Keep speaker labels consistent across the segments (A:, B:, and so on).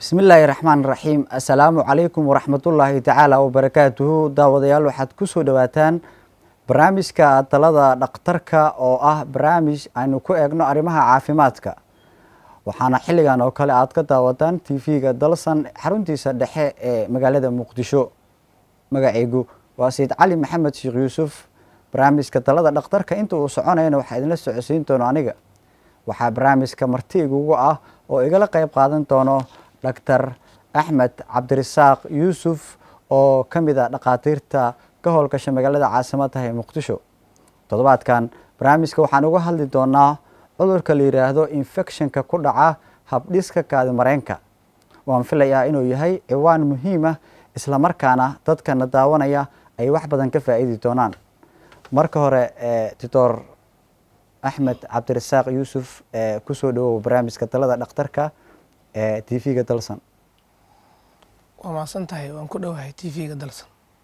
A: bismi illaahi raxmaan raxiim assalaamu calaykum waraxmatullaahi tacaala wabarakaatuhu daawadayaal waxaad kusoo dhowaataan barnaamijka talada dhakhtarka oo ah barnaamij aynu ku eegno arrimaha caafimaadka waxaana xilligan oo kale aad ka daawataan t v-ga dalsan xaruntiisa dhexe ee magaalada muqdisho magaceygu waa sayid cali maxamed sheekh yuusuf barnaamijka talada dhakhtarka inta uu soconayana waxaa idinla socodsiin doono aniga waxaa barnaamijka marti igugu ah oo igala qeyb qaadan doono doctor axmed cabdirasaaq yuusuf oo ka mid a dhakhaatiirta ka howlgasha magaalada caasimadaha ee muqdisho toddobaadkan barnaamijka waxaan uga hadli doonaa cudurka la yidhaahdo infectionka ku dhaca habdhiska kaadimareenka waan filayaa inuu yahay ciwaan muhiim ah islamarkaana dadkana daawanaya ay wax badan ka faa'iidi doonaan marka hore doctor axmed cabdirasaaq yuusuf kusoo dhawow barnaamijka talada dhakhtarka ee t v-ga dalsan
B: waa mahadsan tahay waan ku dhowahay t v-ga dalsan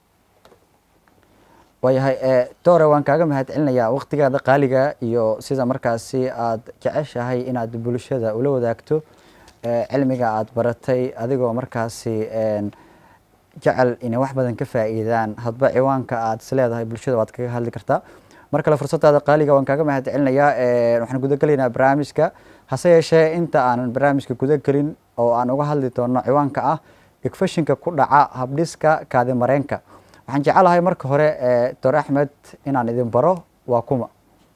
A: waayahay doore waan kaaga mahad celinayaa waktigaada qaaliga iyo sida markaasi aada jeceshahay inaad bulshada ula wadaagto cilmiga aada baratay adigoo markaasi jecel inay wax badan ka faa'iidaan hadba ciwaanka aada is leedahay bulshada waad kaga hadli kartaa mar kale fursadaada qaaliga waan kaaga mahad celinayaa waxaan gudagelaynaa barnaamijka hase yeeshee inta aanan barnaamijka gudagelin oo aan uga hadli doono ciwaanka ah igfashinka ku dhaca habdhiska kaadimareenka waxaan jecelahay marka hore doctor axmed inaan idin baro waa kuma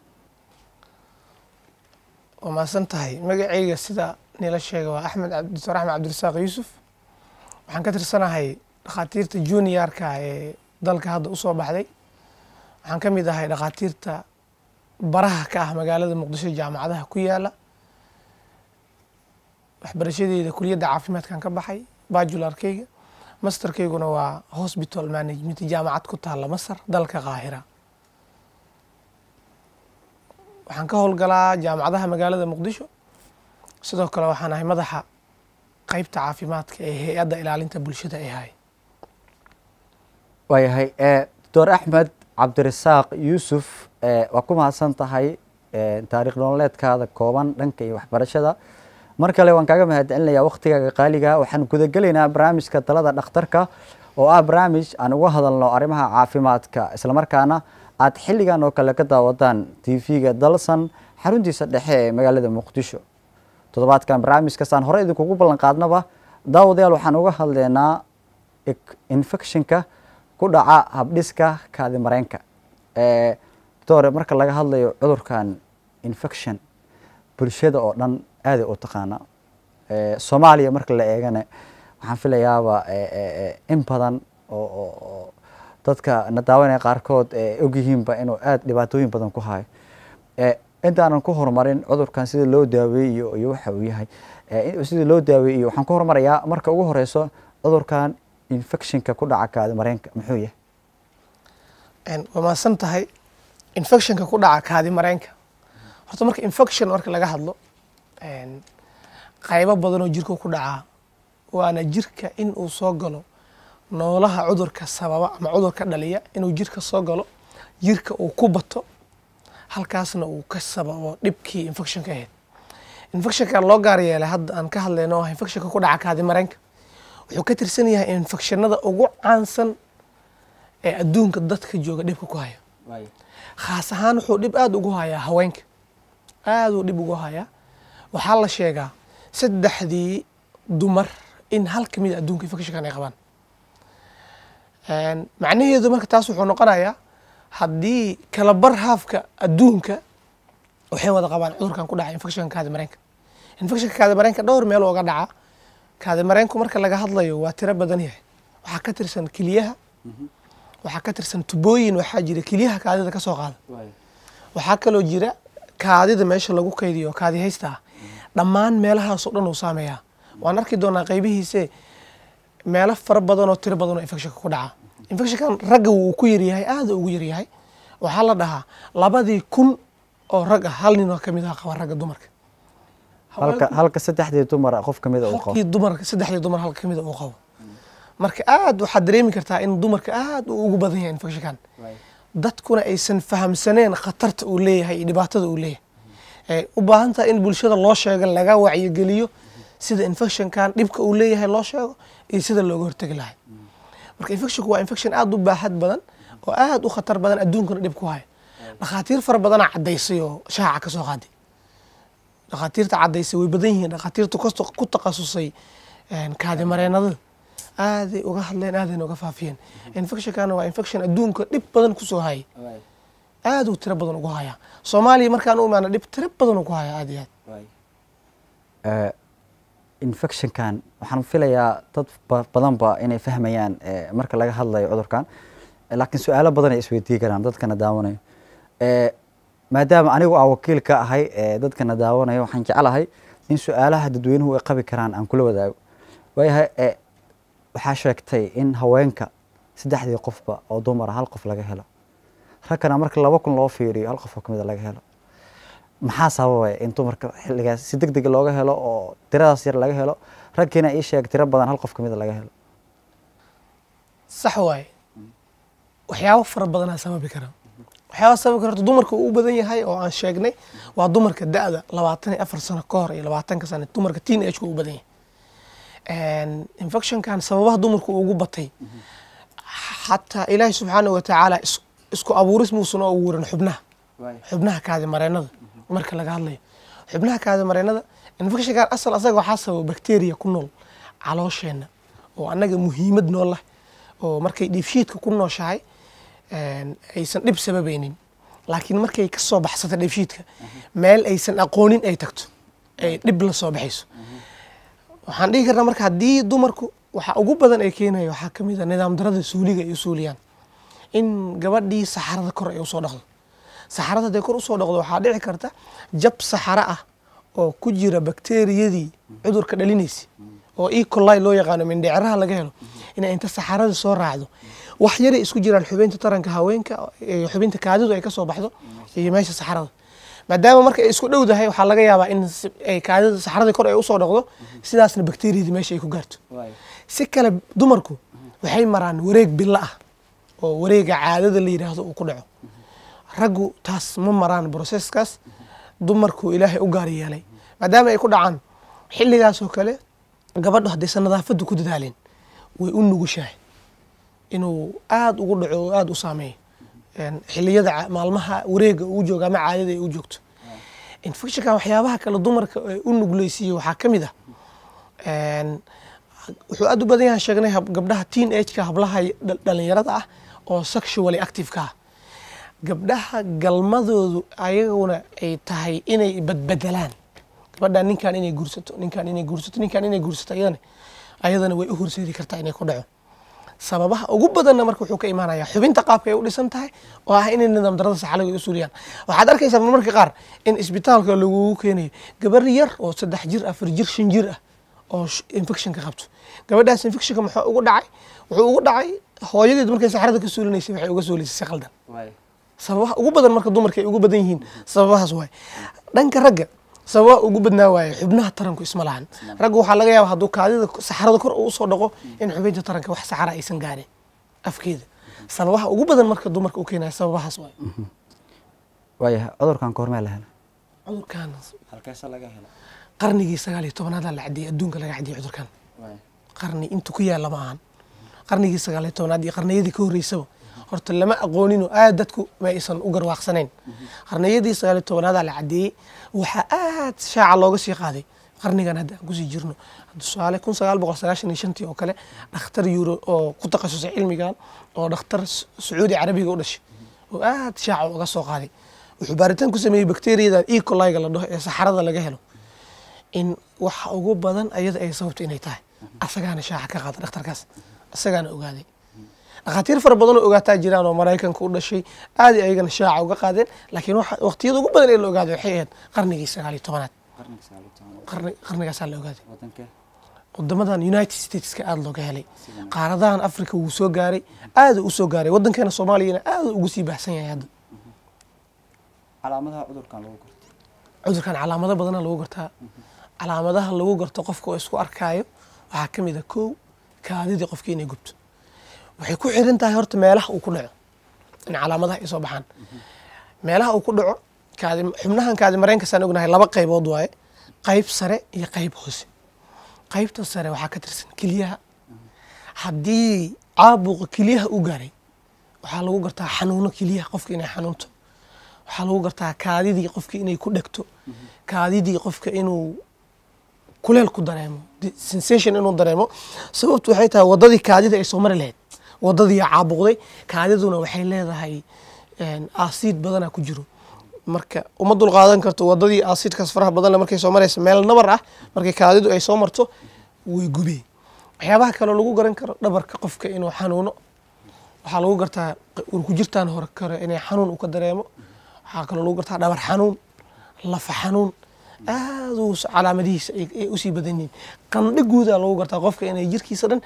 B: waa mahadsan tahay magaceyga sida nila sheega waa axmed doctor axmed cabdirasaaq yuusuf waxaan ka tirsanahay dhakhaatiirta juniorka ee dalka hadda usoo baxday waxaan ka mid ahay dhakhaatiirta baraha ka ah magaalada muqdisho jaamacadaha ku yaala waxbarashadeeda kuliyadda caafimaadkan ka baxay bajularkeyga masterkeyguna waa hospital management jaamacad ku taalla masar dalka qaahira waxaan ka howlgalaa jaamacadaha magaalada muqdisho sidoo kale waxaan ahay madaxa qeybta caafimaadka ee hay-adda ilaalinta bulshada ee hay
A: waayahay doctor axmed cabdirasaaq yuusuf waa ku mahadsan tahay taariikh nololeedkaada kooban dhanka iyo waxbarashada mar kale waan kaaga mahad celinayaa waktigaaga qaaliga waxaan gudagelaynaa barnaamijka talada dhakhtarka oo ah barnaamij aan uga hadalno arrimaha caafimaadka islamarkaana aad xilligan oo kale ka daawadaan t v-ga dalsan xaruntiisa dhexe ee magaalada muqdisho toddobaadkan barnaamijkasaan hore idinkugu ballan qaadnaba daawadayaal waxaan uga hadleynaa infectionka ku dhaca habdhiska kaadimareenka doctore marka laga hadlayo cudurkan infection bulshada oo dhan aaday u taqaana soomaaliya marka la eegana waxaan filayaaba in badan oo dadka na daawanaya qaarkood ogyihiinba inuu aada dhibaatooyin badan ku hayo intaanan ku horumarin cudurkan sida loo daaweeyo iyo waxa uu yahay sida loo daaweeyo waxaan ku horumarayaa marka ugu horeyso cudurkan infectionka ku dhaca kaadimareenka muxuu yahay
B: waa mahadsan tahay infectionka ku dhaca kaadimareenka horta marka infection marka laga hadlo qaybo badan oo jirka ku dhacaa waana jirka in uu soo galo noolaha cudurka sababa ama cudurka dhaliya inuu jirka soo galo jirka uu ku bato halkaasna uu ka sababo dhibkii infectionka ahayd infectionka loo gaar yeelay hadda aan ka hadlayno ah infectionka ku dhaca kaadimareenka wuxuu ka tirsan yahay infectionada ugu caansan ee adduunka dadka jooga dhibka ku haya khaas ahaan wuxuu dhib aada ugu hayaa haweenka aada uu dhib ugu hayaa waxaa la sheegaa saddexdii dumar in hal ka mid a adduunka infectionkan ay qabaan macnaheedu marka taas wuxuu noqonayaa haddii kala bar haafka adduunka waxay wada qabaan cudurkan ku dhaca infectionka kaadimareenka infectionka kaadimareenka dhowr meel ooga dhaca kaadimareenku marka laga hadlayo waa tiro badan yahay waxaa ka tirsan keliyaha waxaa ka tirsan tubooyin waxaa jira keliyaha kaadida ka soo qaada waxaa kaloo jira kaadida meesha lagu kaydiyo kaadi haysta ah dhammaan meelahaasoo dhan uu saameeyaa waan arki doonaa qaybihiise meelo fara badan oo tiro badan oo infectionka ku dhaca infectionkan ragga wuu ku yaryahay aada ugu yaryahay waxaa la dhahaa labadii kun oo rag ah hal nin oo kamid ah qaba ragga dumarka
A: halka halka saddexdii dumar qof kamid uu qabo
B: halkii dumarka saddexdii dumar halka kamid uu qabo marka aada waxaad dareemi kartaa in dumarka aada uu ugu badan yahay infectionkan dadkuna aysan fahamsaneen khatarta uu leeyahay iyo dhibaatada uu leeyahay u baahan tahay in bulshada loo sheego laga wacyigeliyo sida infectionkan dhibka uu leeyahay loo sheego iyo sida looga hortegi lahay marka infectionku waa infection aada u baaxad badan oo aada u khatar badan adduunkana dhib ku haya dhakhaatiir fara badanaa caddaysay oo shaaca ka soo qaaday dhakhaatiirta caddaysay way badan yihiin dhakhaatiirta kasto- ku takhasusay kaadimareenadada aaday uga hadleen aadayna uga faafiyeen infectionkana waa infection adduunka dhib badan kusoo haya aad uu tiro badan ugu hayaa soomaaliya markaan u imaana dhib tiro badan ugu hayaa aad iyo aad
A: Eh, infectionkan waxaan filayaa dad ba- badanba inay fahmayaan eh, marka laga hadlayo cudurkan Eh, laakiin su-aalo badan ay isweydiin karaan dadkana daawanayo Eh, maadaama anigu aan wakiil ka ahay eh, dadkana daawanayo waxaan jeclahay in su-aalaha dadweynuhu ay qabi karaan aan kula wadaago waayahay eh, waxaa sheegtay in haweenka saddexdii qofba oo dumara hal qof laga helo ragkana marka laba kun loo fiiriyo hal qof oo kamid a laga helo maxaa sababaya in dumarka xilligaas si deg deg looga helo oo tiradaas yar laga helo ragkiina ii sheeg tiro badan hal qof kamid a laga helo
B: sax waaye waxyaabo fara badanaa sababi kara waxyaaba sababi kara horta dumarka uu u badan yahay oo aan sheegnay waa dumarka da-da labaatan iyo afar sano ka hor iyo labaatanka sano dumarka teen age u badan yahay infectionkan sababaha dumarku ugu batay xataa ilaahi subxaanahu watacaala is- isku abuuris muusan oo abuurin xubnaha xubnaha kaadi mareenada marka laga hadlayo xubnaha kaadi mareenada infectionkan asal asaga waxaa sababa bacteria ku nool caloosheenna oo annaga muhiimad nool leh oo markay dheefshiidka ku nooshahay een, aysan dhib sababaynin laakiin markay ka soo baxsato dheefshiidka meel aysan aqoonin ay tagto ay dhib la soo baxayso waxaan dhihi karnaa marka haddii dumarku waxa ugu badan ay keenaya waxaa ka mid a nidaam darada suuliga ay u suuliyaan in gabadhii saxarada kor ay usoo dhaqdo saxarada hadday kor usoo dhaqdo waxaa dhici karta jab saxaro ah oo ku jira bakteeriyadii cudurka dhalinaysa oo e coli loo yaqaano mindhiciraha laga helo inay inta saxarada soo raacdo wax yaray isku jiraan xubinta taranka haweenka iyo xubinta kaadidu ay ka soo baxdo iyo meesha saxarada maadaama marka ay isku dhowdahay waxaa laga yaabaa in si- ay kaadida saxaradii kor ay usoo dhaqdo sidaasna bakteeriyadii meesha ay ku gaarto si kale dumarku waxay maraan wareeg bilo ah oo wareega caadada la yidhaahdo uu ku dhaco raggu taas ma maraan broseskaas dumarku ilaahay u gaar yeelay maadaama ay ku dhacaan xilligaas oo kale gabadhu haddaysan nadaafadda ku dadaalin way u nugushahay inuu aada ugu dhaco oo aada u saameeyo Een, xilliyada ca- maalmaha wareega uu joogo ama caadada ay u joogto infectionkan waxyaabaha kale dumarka ay u nugleysiiye waxaa ka mid ah een, wuxuu aada u badan yahay sheegnay hab- gabdhaha teen ageka hablaha y- dhal- dhalinyarada ah oo sexually active-ka ah gabdhaha galmadoodu ayaguna ay tahay inay badbedelaan gabadhan ninkan inay guursato ninkan inay guursato ninkan inay guursato ayadana ayadana way u horseedi kartaa inay ku dhaco sababaha ugu badanna marka wuxuu ka imaanaya xubinta qaabka ay u dhisan tahay oo ah inay nidaam darada saxalaga u suuliyaan waxaad arkaysaa marmarka qaar in isbitaalka lagugu keenayo gabar yar oo saddex jir afar jir shan jir ah oo sh- infectionka qabto gabadhaas infectionka muxuu ugu dhacay wuxuu ugu dhacay hooyadeed markay saxarada ka suulinaysay waxay uga suulisay si qaldan sababaha ugu badan marka dumarka ay ugu badan yihiin sababahaas waaye dhanka ragga sababaha ugu badnaa waaye xubnaha taranku isma lahan ragga waxaa laga yaaba hadduu kaadida saxarada kor uu usoo dhaqo in xubinta taranka wax saxara aysan gaarin afkeeda sababaha ugu badan marka dumarka u keenaya sababahaas waaye
A: waayahay cudurkan goormee la helo
B: cudurkan
A: halkeesa laga helo
B: qarnigii sagaal iyo tobnaadaa la cadiyey adduunka laga cadiyey cudurkan qarni intu ku yaalla ma ahan qarnigii sagaal iyo tobnaad iyo qarniyadii ka horreysaba horta lama aqooninoo aad dadku ma aysan u garwaaqsanayn qarniyadii sagaal iyo tobnaadaa la cadeeyey waxaa aad shaaca looga sii qaaday qarnigan hadda aan kusii jirno tusaale kun sagaal boqol sagaashan iyo shantii oo kale dhakhtar euro oo ku takhasusay cilmigan oo dhakhtar Sa- sacuudi carabiga u dhashay oo aad shaaca uga soo qaaday wuxuu baaritaan ku sameeyey bakteeriyadan e coliga la dhaho ee saxarada laga helo in waxa ugu badan ayada ay sababto inay tahay asagaana shaaca ka qaada dhakhtarkaas asagaana ogaaday dhakhaatiir fara badan oo ogaataa jiraan oo maraykanka u dhashay aad ay ayagana shaaca uga qaadeen laakiin waxa- waqtiyada ugu badan ee la ogaaday waxay ahayd qarnigii sagaal iyo tobanaad qarni qarnigaasaa la ogaaday wadamadan united stateska aada looga helay qaaradahan africa wuu soo gaaray aada u soo gaaray wadankeena soomaaliyana aada ugu sii baahsan yahay hadda
A: calaamadaha cudurkan lagu garto
B: cudurkan calaamado badana lagu gartaa calaamadaha lagu garto qofka oo isku arkaayo waxaa ka mid a kow kaadidii qofkii inay gubto waxay ku xiran tahay horta meelaha uu ku dhaco in calaamadaha ay soo baxaan meelaha uu ku dhaco kaadi xubnahan kaadi mareenkasaan ognahay laba qaybood waaye qayb sare iyo qayb hoose qaybta sare waxaa ka tirsan keliyaha haddii caabuqa keliyaha u gaaray waxaa lagu gartaa xanuuno keliyaha qofka inay xanuunto waxaa lagu gartaa kaadidii qofka inay ku dhegto kaadidii qofka inuu kuleel ku dareemo di- sensation inuu dareemo sababtu waxay tahay wadadii kaadida ay soo mari lahayd wadadii caabuqday kaadiduna waxay leedahay aasiid badana ku jiro marka uma dul qaadan karto wadadii aasiidkaas faraha badan leh markay soo maraysa meel nabar ah markay kaadidu ay soo marto way gubeen waxyaabaha kaloo lagu garan karo dhabarka qofka inuu xanuuno waxaa lagu gartaa urkujirtaan hore kore inay xanuun uu ka dareemo waxaa kaloo lagu gartaa dhabar xanuun lafa xanuun aad uu s- calaamadihiisa ay ay usii badan yihiin qandho guudaa lagu gartaa qofka inay jirkiisa dhan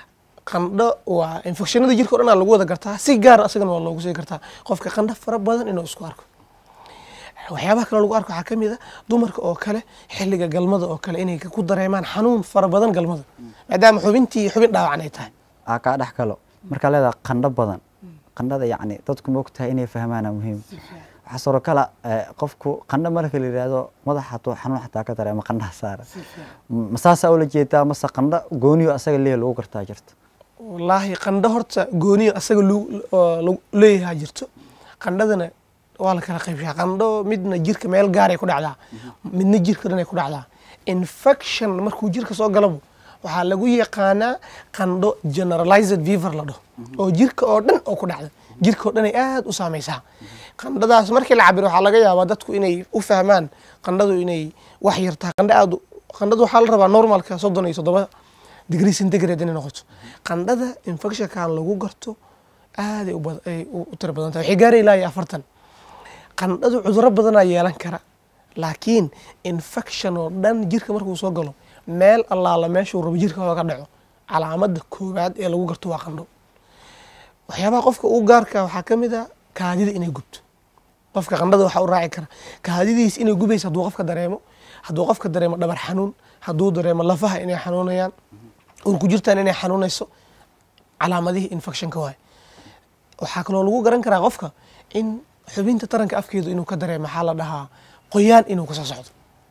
B: qandho waa infectionada jirka o dhan aa lagu wada gartaa si gaar asagana waa loogu sii gartaa qofka qandho fara badan inuu isku arko waxyaabaha kale lagu arko waxaa ka mid a dumarka oo kale xilliga galmada oo kale inay ku dareemaan xanuun fara badan galmada maadaama xubintii xubin dhaawacan ay tahay
A: aa kaa dhex galo markaa leedaha qandho badan qandhada yacni dadku ma ogtahay inay fahmaana muhiim waxaa soro kala eh, qofku qandho marka la yidhaahdo madaxa hatuu xanuun xataa ka dareema qandhaha saara ma saasaa ula jeedaa mase qandho gooniyo asaga leeya lagu gartaa jirto
B: wallaahi qandho horta gooniyo asaga lu- oo lagu leeyahaa jirto qandhadana waa la kala qaybshaa qandho midna jirka meel gaaray ku dhacdaa midna jirka dhan ay ku dhacdaa infection markuu jirka soo galabo waxaa lagu yaqaanaa qandho generalized fever la dhaho oo jirka oo dhan oo ku dhacda jirka oo dhan ay aad u saameysaa qandhadaas markii la cabiro waxaa laga yaabaa dadku inay u fahmaan qandhadu inay wax yar tahay qandho aad u- qandhadu waxaa la rabaa normalka soddon iyo toddoba degree centigrade inay noqoto qandhada infectionkan lagu garto aad ay u bad- ay u u tiro badan tahay waxay gaari ilaa iyo afartan qandhadu cudurro badanaa yeelan kara laakiin infection oo dhan jirka markuu soo galo meel allaala meeshuu rabo jirka ooga dhaco calaamada koowaad ee lagu garto waa qandho waxyaabaha qofka uu gaarka waxaa ka mid a kaadida inay gubto qofka qandhada waxaa u raaci kara kaadidiis inay gubayso hadduu qofka dareemo hadduu qofka dareemo dhabar xanuun hadduu dareemo lafaha inay xanuunayaan urku jirtaan inay xanuunayso calaamadihii infectionka waay waxaa kaloo lagu garan karaa qofka in xubinta taranka afkeedu inuu ka dareemo maxaa la dhahaa qoyaan inuu kasoo socdo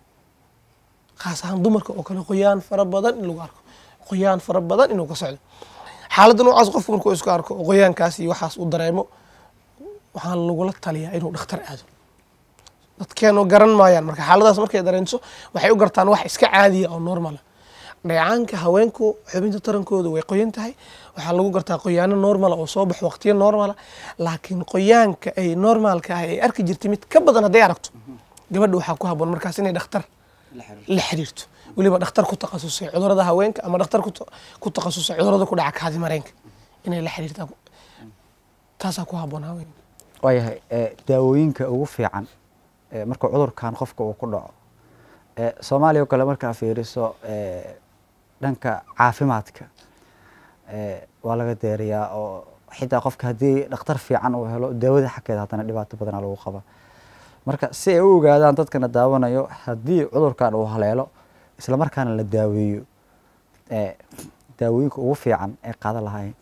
B: khaas ahaan dumarka oo kale qoyaan fara badan in lagu arko qoyaan fara badan inuu ka socdo xaaladda noocaas qofku markuu isku arko oo qoyaankaas iyo waxaas uu dareemo waxaa lagula taliyaa inuu dhakhtar aado dadkeenu garan maayaan marka xaaladaas markay dareento waxay u gartaan wax iska caadiya oo normala dheecaanka haweenku xubinta tarankooda way qoyan tahay waxaa lagu gartaa qoyaano normala oo soo baxo waqtiyo normala laakiin qoyaanka ay normaalka ah ay arki jirtay mid ka badan hadday aragto gabadha waxaa ku haboon markaas inay dhakhtar la xiriirto weliba dhakhtar ku takhasusay cudurada haweenka ama dhakhtar ku ta- ku takhasusay cudurada ku dhaca kaadi mareenka inay la xiriirtaan taasaa ku haboon haweenka
A: waayahay eh, daawooyinka ugu fiican eh, marka cudurkan qofka uu ku dhaco eh, soomaaliya oo kale markaa fiiriso eh, dhanka caafimaadka eh, waa laga deeriyaa oo xitaa qofka haddii dhakhtar fiican uu helo daawada xaggeeda haddana dhibaato badanaa lagu qaba marka si ay u ogaadaan dadkana daawanayo haddii cudurkan uu haleelo isla markaana la daaweeyo eh, daawooyinka ugu fiican ee qaadan lahaayeen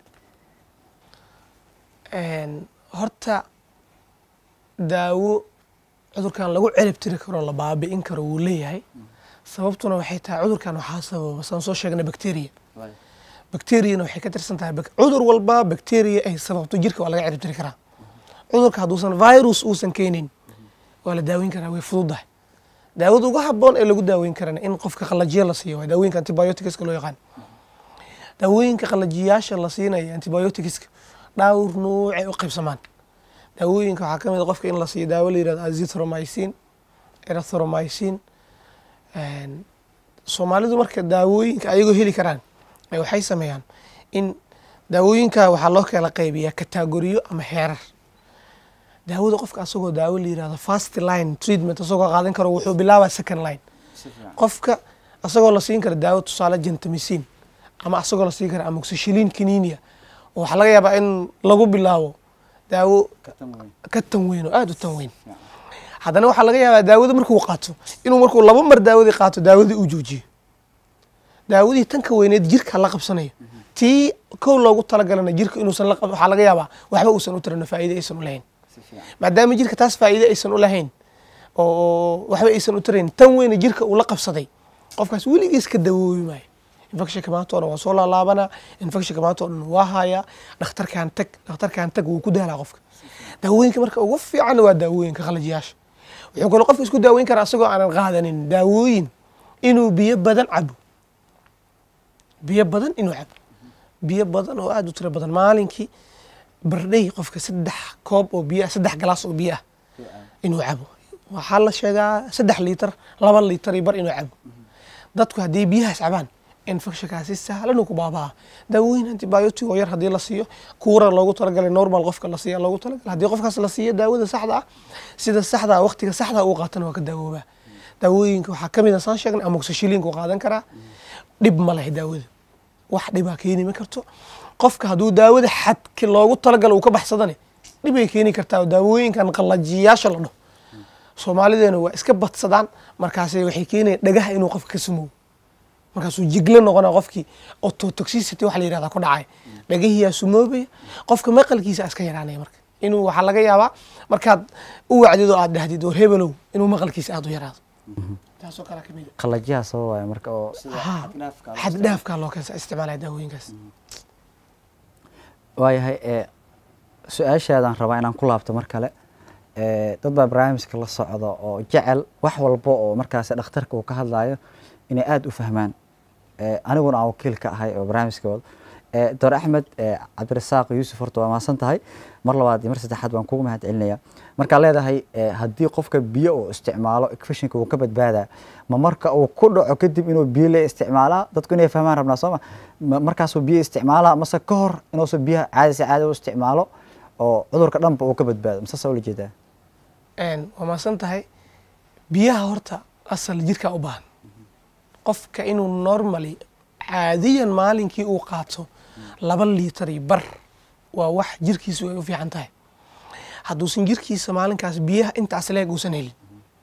B: Een, horta daawo cudurkan lagu celib tiri karo la baabi'in karo wuu leeyahay sababtuna waxay tahay cudurkan waxaa sababa saan soo sheegnay bacteria bacteriana waxay ka tirsan tahay bac- cudur walba bacteria ay sababto jirka waa laga cirib tiri karaa cudurka hadduusan virus uusan keenin waa la daaweyn karaa way fududahay daawada ugu haboon ee lagu daaweyn karana in qofka qalajiya la siiyo waa daawooyinka antibioticska loo yaqaan daawooyinka qalajiyaasha la siinaya antibioticska dhawr nuucay u qaybsamaan daawooyinka waxaa ka mid a qofka in la siiyo daawo la yirahdo azithromycin erythromycin Een, soomaalidu marka daawooyinka ayagoo heli karaan ay waxay sameeyaan in daawooyinka waxaa loo kala qaybiyaa katagoriyo ama heerar daawada qofka asagoo daawo la yirahdo first line treatment asagoo qaadan karo wuxuu bilaabaa second line qofka asagoo la siin kara daawo tusaale gentamicin ama asagoo la siin kara amoxicillin kininia oo waxaa laga yaabaa in lagu bilaabo daawo ka tan weyn oo aada u tan weyn haddana waxaa laga yaabaa daawada markuu qaato inuu markuu laba mar daawadii qaato daawadii uu joojiyo daawadii tan ka weyneed jirka la qabsanayo tii kow loogu talagalana jirka inuusan la qab waxaa laga yaabaa waxba uusan u tirano faa'iide aysan u lahayn maadaama jirka taas faa'iide aysan u lahayn oo waxba aysan u tirayn tan weyna jirka uu la qabsaday qofkaas weligiis ka dawoobi maayo infectionka maanta oo dhan waa soo laalaabanaa infectionka maanta oo dhan waa hayaa dhakhtarkaan tag dhakhtarkaan tag wuu ku daalaa qofka daawooyinka marka ugu fiican waa daawooyinka qalajiyaasha wuxuu kaloo qofka isku daaweyn karaa asagoo aanan qaadanin daawooyin inuu biyo badan cabo biyo badan inuu cabo biyo badan oo aada u tiro badan maalinkii bardhay qofka saddex koob oo biyo ah saddex galaas oo biyo ah inuu cabo waxaa la sheegaa saddex liitar laba liitar iyo bar inuu cabo dadku haddii biyahaas cabaan infectionkaas si sahlan uu ku baabaa daawooyin antibiotic oo yar haddii la siiyo kuura loogu talagalay normal qofka la siiya loogu talagalay haddii qofkaas la siiyo daawada saxda ah sida saxda ah waqtiga saxda ah uu qaatana waa ka daawoobaa daawooyinka waxaa ka mid a saan sheegnay amoxicillinka uu qaadan karaa dhib ma leh daawada wax dhibaa keeni ma karto qofka hadduu daawada xadki loogu talagalo uu ka baxsadane dhibay keeni kartaa daawooyinkan qallajiyaasha la dhaho soomaalideena waa iska badsadaan markaas waxay keenaya dhagaha inuu qofka ka sumow markaasuu jiglo noqona qofkii ototoxicity waxa la yirahdaa ku dhacay dhagahiyaa sumoobaya qofka maqalkiisa iska yaraanaya marka inuu waxaa laga yaabaa markaad u wacdid oo aad dhahdid war hebelow inuu maqalkiisa aada u yaraado taasoo kale kamid
A: qalajiyaha sababaya marka oo
B: xad dhaafkaa loo keensa isticmaalaya daawooyinkaas
A: waayahay ee su-aashaadaan rabaa inaan ku laabto mar kale ee dad baa barnaamijka la socda oo jecel wax walba oo markaasi dhakhtarka uu ka hadlayo inay aada u fahmaan ee aniguna aan wakiil ka ahay oo barnaamijka wado ee doctor axmed ee cabdirasaaq yuusuf horta waa mahadsan tahay mar labaad iyo mar saddexaad baan kugu mahad celinaya markaad leedahay ee haddii qofka biyo uu isticmaalo infectionka uu ka badbaadaa ma marka uu ku dhaco kadib inuu biyo le isticmaalaa dadku inay fahmaan rabnaa sooma ma markaasuu biyo isticmaalaa mase ka hor inuusan biyaha caadi si caadi u isticmaalo oo cudurka dhanba uu ka badbaado masaasaa ula jeedaa
B: waa mahadsan tahay biyaha horta asal jirkaa u baahan qofka inuu normally caadiyan maalinkii uu qaato laba liitar iyo bar waa wax jirkiisu ay u fiican tahay hadduusan jirkiisa maalinkaas biyaha intaas leeg uusan helin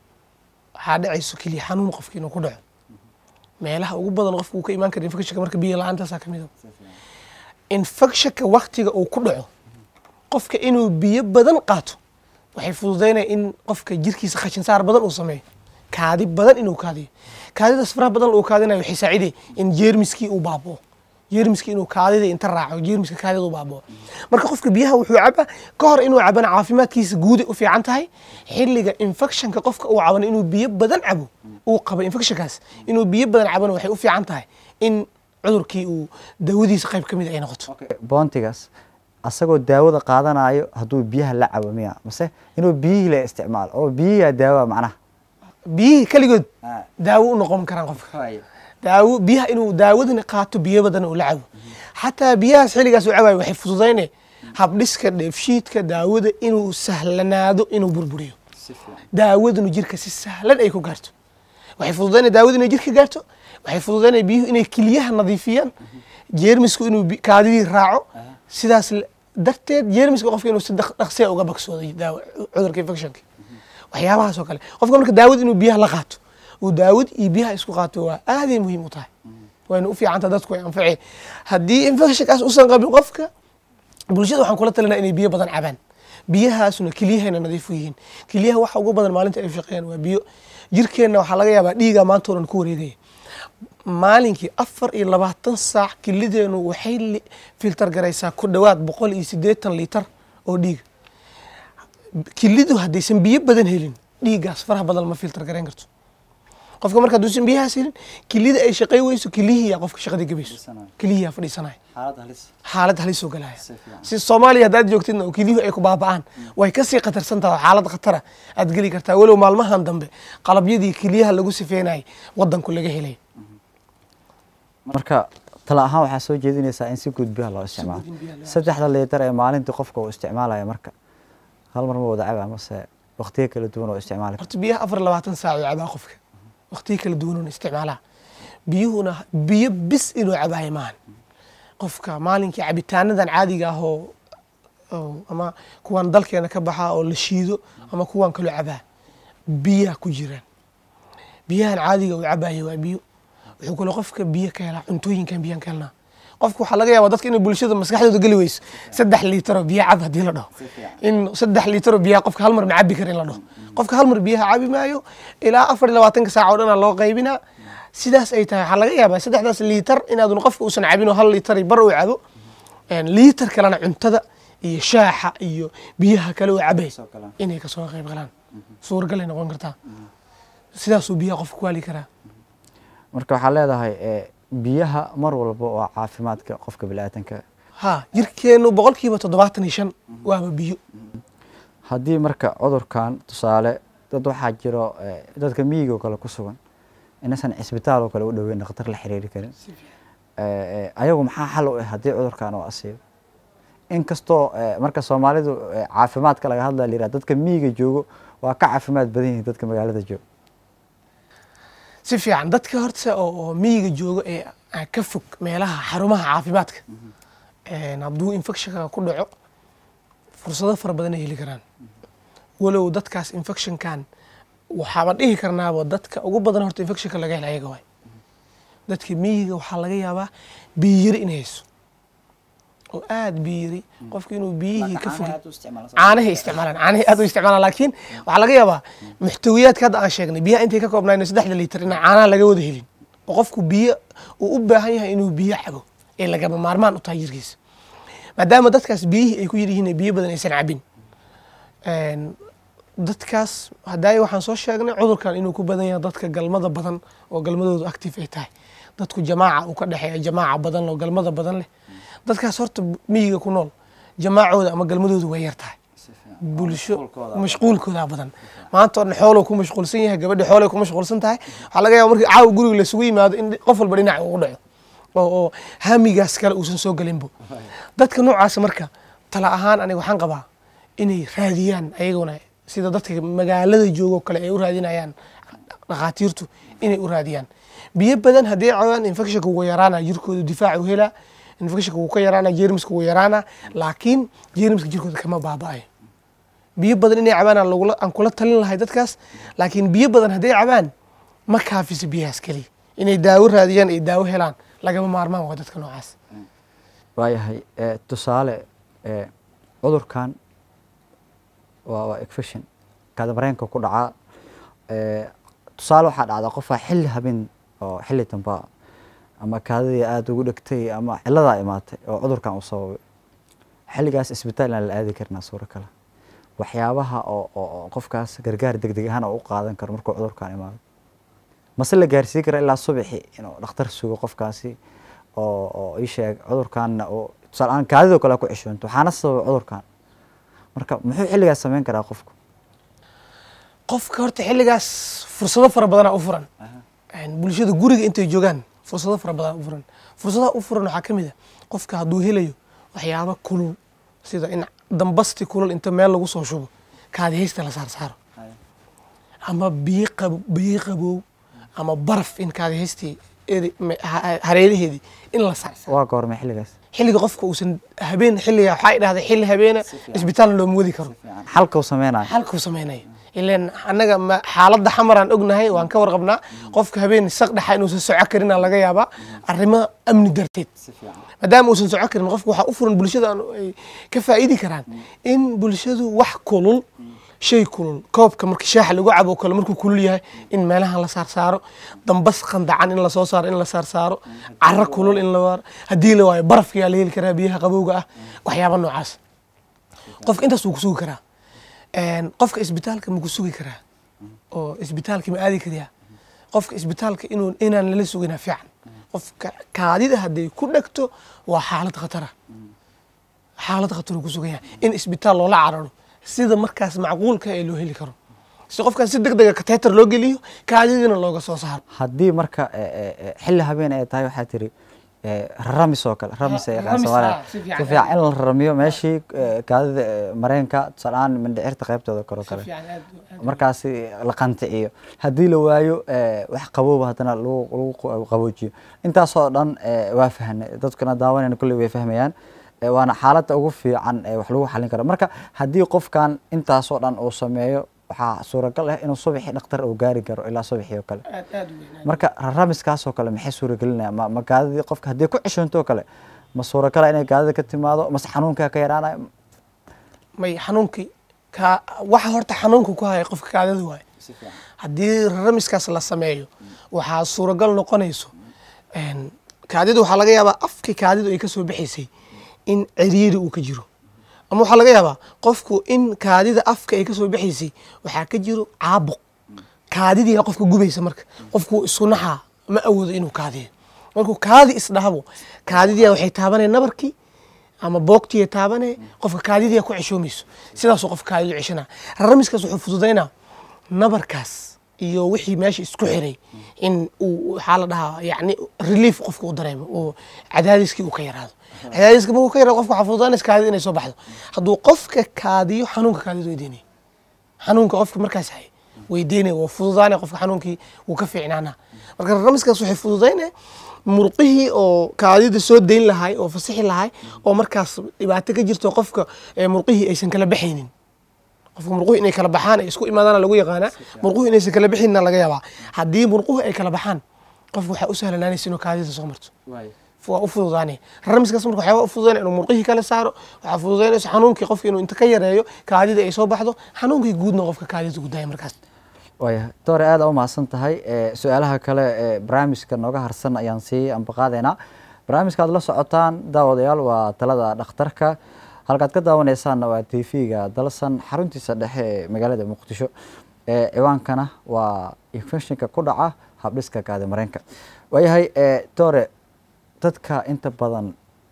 B: waxaa dhacayso keliya xanuun qofka inuu ku dhaco meelaha ugu badan qofka uu ka imaan kara infectionka marka biyo la-aantaasa kamid a infectionka waktiga uu ku dhaco qofka inuu biyo badan qaato waxay fududaynaya in qofka jirkiisa khashin saar badan uu sameeyo kaadi badan inuu kaadiyo kaadidaas faraha badan uu kaadinayo waxay saaciday in jeermiskii uu baaboo jeermiskii inuu kaadida inta raaco jeermiska kaadida uu baaboo marka qofka biyaha wuxuu cabaa ka hor inuu cabana caafimaadkiisa guuday u fiican tahay xilliga infectionka qofka uu cabana inuu biyo badan cabo uu qabo infectionkaas inuu biyo badan cabana waxay u fiican tahay in cudurkii uu daawadiisa qayb ka mid ay noqoto
A: boontigaas asagoo daawada qaadanayo hadduu biyaha la cabo miya mase inuu biyihii la isticmaalo oo biyihiyaa daawa macnaha
B: biyihii keligood daawo u noqon karaan qofka daawo biyaha inuu daawadana qaato biyo badan uu la cabo xataa biyahaas xilligaas uu cabayo waxay fududayne habdhiska dheefshiidka daawada inuu sahlanaado inuu burburiyo daawadanu jirka si sahlan ay ku gaarto waxay fududayna daawada inay jirka gaarto waxay fududaynaya biyuhu inay kiliyaha nadiifiyaan jeermisku inuu kaadidii raaco sidaas darteed jeermiska qofka inuu si dhaqsiya uga bagsoodo daawa cudurka infectionka waxyaabahaas oo kale qofka marka daawad inuu biyaha la qaato uu daawad iyo biyaha isku qaato waa aaday muhiim u tahay wayna u fiicanta dadku ay anface haddii infectionkaas usan qabin qofka bulshada waxaan kula talinaa inay biyo badan cabaan biyahaasuna kelyahayna nadiif u yihiin kelyaha waxa ugu badan maalinta ay shaqeeyaan waa biyo jirkeenna waxaa laga yaabaa dhiiga maanta o dhan ku wareegaya maalinkii afar iyo labaatan saac kilideenu waxay filtar garaysaa ku dhowaad boqol iyo siddeetan liitar oo dhiiga kilidu haddaysan biyo badan helin dhiiggaas faraha badan lama filtar garayn karto qofka marka hadduusan biyahaas helin kilida ay shaqey weyso kilihiyaa qofka shaqadii gabayso kilihiyaa fadhiisanaya xaalad halis oo galaya si soomaaliya haddaad joogtidna oo kiliyuhu ay ku baaba'aan way kasii khatarsan tahay oo xaalad khatara aad geli kartaa walow maalmahan dambe qalabyadii kiliyaha lagu sifeynayay wadanku laga helay
A: marka tala ahaan waxaa soo jeedinaysaa in si guud biyaha loo isticmaalo saddexda liitar ee maalintii qofka uu isticmaalaya marka hal mar ma wada caba mase waqtiyo kala duwan oo isticmaali
B: horta biyaha afar labaatan saac oo cabaa qofka waqtiyo kala duwan oon isticmaalaa biyuhuna biyo bis inuu cabaayo maahan qofka maalinkii cabitaanadan caadiga ah oo ama kuwan dalkeena ka baxaa oo la shiido ama kuwan kaloo cabaa biyaa ku jiraan biyahan caadiga uu cabaayo waa biyo wuxuu kaloo qofka biyo ka helaa cuntooyinkan biyaan ka helnaa qofka waxaa laga yaabaa dadka inay bulshada maskaxdooda geli weyso saddex liitaroo biyo cab haddii la dhaho in saddex liitaroo biyaha qofka hal mar ma cabi kara in la dhaho qofka hal mar biyaha cabi maayo ilaa afar iyo labaatanka saac oo dhanaa loo qaybinaa sidaas ay tahay waxaa laga yaabaa saddexdaas liitar inaadun qofka uusan cabin oo hal liitar bar uu cabo liitar kalena cuntada iyo shaaxa iyo biyaha kale uu cabay inay kasoo qayb galaan suuragal ay noqon kartaa sidaasuu biyaha qofka ku hali karaa
A: marka waxaa leedahay biyaha mar walba waa caafimaadka qofka biniaadanka
B: ha jirkeenu boqolkiiba toddobaatan iyo shan waaba biyo
A: haddii marka cudurkan tusaale dad waxaa jiro dadka miyiga oo kale ku sugan inaysan cisbitaal oo kale u dhoweyn dhakhtar la xiriiri karin ayagu maxaa xal u ah haddii cudurkan uu asiibo inkastoo marka soomaalidu caafimaadka laga hadlaya layiraha dadka miyiga joogo waa ka caafimaad badan yihiin dadka magaalada joogo
B: si fiican dadka horta oo miyiga joogo ee ka fog meelaha xarumaha caafimaadka hadduu infectionka ku dhaco fursado fara badan ay heli karaan walow dadkaas infectionkan waxaaba dhihi karnaaba dadka ugu badan horta infectionka laga hela ayaga waay dadka miyiga waxaa laga yaabaa biyiyari inay hayso oo aada biyiri qofka inuu biyihii ka fogay caanahay isticmaalaan caanahay aad u isticmaalaan laakiin waxaa laga yaabaa muxtawiyaadka hadda aan sheegnay biyaha intay ka koobnayno saddexda liitar inaan caanaha laga wada helin oo qofku biyo uu u baahan yahay inuu biyo cabo ee lagama maarmaan u tahay jirkiisa maadaama dadkaas biyihii ay ku yiryihiin biyo badan aysan cabin dadkaas hadaayo waxaan soo sheegnay cudurkan inuu ku badan yahay dadka galmada badan oo galmadoodu active ay tahay dadku jamaaca uu ka dhexeeya jamaaca badan oo galmada badan leh dadkaas horta miyiga ku nool jamaacooda ama galmadoodu way yar tahay bulsho mashquulkooda badan maanta oo dhan xooluu ku mashquulsan yahay gabadha xoolay ku mashquulsan tahay waxaa laga yaaba markii caawa guriga lasugu yimaado in qof walba dhinac ugu dhaco oo oo hamigaas kale uusan soo gelinbo dadka noocaas marka tala ahaan aniga waxaan qabaa inay raadiyaan ayaguna sida dadka magaalada joogo kale ay u raadinayaan dhakhaatiirtu inay u raadiyaan biyo badan haddii cabaan infectionka wuu yaraana jirkooda difaac u helaa infectionka wuu ka yaraana jeermiska wuu yaraana laakiin jeermiska jirkooda kama baaba'ayo biyo badan inay cabaan aan lagula aan kula talin lahay dadkaas laakiin biyo badan hadday cabaan ma kaafisa biyahaas keliya inay daawo raadiyaan ay daawo helaan lagama maarmaan waa dadka noocaas
A: waayahay tusaale cudurkan waa waa infection kaada mareenka ku dhacaa tusaale waxaa dhacdaa qofaa xilli habeen oo xilli dambaa ama kaadadii aada ugu dhegtay ama ciladaa imaatay oo cudurkan uu sababay xilligaas isbitaal aan la aadi karnaa suuro kale waxyaabaha oo oo qofkaas gargaar deg deg ahaan oo u qaadan karo markuu cudurkan imaado mase la gaarsiin kara ilaa subaxi inuu dhakhtar sugo qofkaasi oo oo ii sheeg cudurkanna oo tusaale ahaan kaadidoo kale ku ceshoonto waxaana sababa cudurkan marka muxuu xilligaas samayn karaa qofku
B: qofka horta xilligaas fursado fara badanaa u furan bulshada guriga intay joogaan fursado fara badan u furan fursadaha u furan waxaa ka mid a qofka hadduu helayo waxyaabo kulul sida in dambasti kulul inta meel lagu soo shubo kaadihaysta la saar saaro ama biyo qabo biyo qabow ama baraf in kaadihaystii hareeraheedii in la saar
A: waa goormay xilligaas
B: xilliga qofka uusan habeen xilliga waxaa dhahday xilli habeena isbitaalna looma wadi karo
A: xalka uu sameynayo
B: xalkuu sameynaya ileen annaga xaaladda xamaraan ognahay waan ka warqabnaa qofka habeen saq dhaxa inuusan soco karin aa laga yaabaa arrimo amni darteed maadaama uusan soco karin qofka waxaa u furan bulshada ay ka faa'iidi karaan in bulshadu wax kulul shay kulul koobka marka shaaxa lagu cabo kale markuu kulul yahay in meelaha la saarsaaro dambas qandacan in lasoo saaro in la saarsaaro caro kulul in la haddii la waayo barafkayaa la heli karaa biyaha qabowga ah waxyaaba noocaas qofka intaas wuu ku sugi karaa qofka isbitaalka ma ku sugi karaa oo isbitaalka ma aadi kariyaa qofka isbitaalka inuu inaan lala sugina fiican qofka kaadida hadday ku dhegto waa xaalad khatara xaalad khataruu ku sugan yahay in isbitaal loola cararo sida markaas macquulka ee loo heli karo si qofkan si deg dega kateetar loo geliyo kaadidina looga soo saaro
A: haddii marka xilli habeen ay tahay waxaa tiri ramis oo kale ramis ay yaqaan soomaaliya si fiican in la ramiyo meeshii kaadida mareenka tusaaleaan mindhicirta qaybtooda kore oo kale markaasi la qanticiyo haddii la waayo wax qabowba haddana lagu lagu qaboojiyo intaasoo dhan waa fahnay dadkuna daawanayna kulley way fahmayaan waana xaaladda ugu fiican ee wax lagu xalin karo marka haddii qofkan intaasoo dhan uu sameeyo waxaa suuragal ah inuu subaxii dhakhtar uu gaari karo ilaa subaxii oo kale marka raramiskaasoo kale maxay suuragelinaya ma ma gaadidii qofka haddii ku ceshoonto oo kale ma suuragala inay gaadida ka timaado mase xanuunkaa ka yaraanayo
B: may xanuunkii ka waxa horta xanuunka ku haya qofka kaadada waaye haddii raramiskaas la sameeyo waxaa suuragal noqonayso een, kaadidu waxaa laga yaabaa afka kaadidu ay ka soo baxaysay in ciriiri uu ka jiro ama waxaa laga yaabaa qofku in kaadida afka ay ka soo baxaysay waxaa ka jiro caabuq kaadidiina qofka gubaysa marka qofku isku naxaa ma awoodo inuu kaadiyo markuu kaadi isdhahabo kaadidiya waxay taabanaya nabarkii ama boogtiya taabane qofka kaadidiya ku ceshoomayso sidaasuu qofka kaadidu ceshana raramiskaas wuxuu fududaynaa nabarkaas iyo wixii meesha isku xiray in uu waxaa la dhahaa yani relief qofka u dareemo oo cadaadiskii uu ka yaraado cadaadiska markuu ka yaraado qofka waxaa fududaanaysa kaadida inay soo baxdo hadduu qofka kaadiyo xanuunka kaadidu weydiinaya xanuunka qofka markaas hay weydiinaya waa fududaanaya qofka xanuunkii wuu ka fiicnaanaa marka raramiskaas waxay fududaynaya murqihii oo kaadida soo dayn lahay oo fasixi lahay oo markaas dhibaato ka jirto qofka ee murqihii aysan kala baxaynin qofka murquhu inay kala baxaan ay isku imaadaana lagu yaqaanaa murquhu inaysan kala bixinna laga yaabaa haddii murquhu ay kala baxaan qofka waxaa u sahlanaanaysa inuu kaadida soo marto waa u fududaanaya raramiskaas marka waxyaaba u fududaynaya inuu murqihii kala saaro waxaa fududaynaysa xanuunkii qofka inuu inta ka yareeyo kaadida ay soo baxdo xanuunkii guudna qofka kaadida gudaya markaas
A: waaya doore aad u mahadsan tahay ee, su-aalaha kale ee barnaamijka nooga harsan ayaan sii ambaqaadaynaa barnaamijka aad la socotaan daawadayaal waa talada dhakhtarka halkaad ka daawanaysaanna waa t v-ga dalsan xaruntiisa dhexe ee magaalada muqdisho ee ciwaankana waa infectionka ku dhaca habdhiska kaadi mareenka waayahay ee, doore dadka inta badan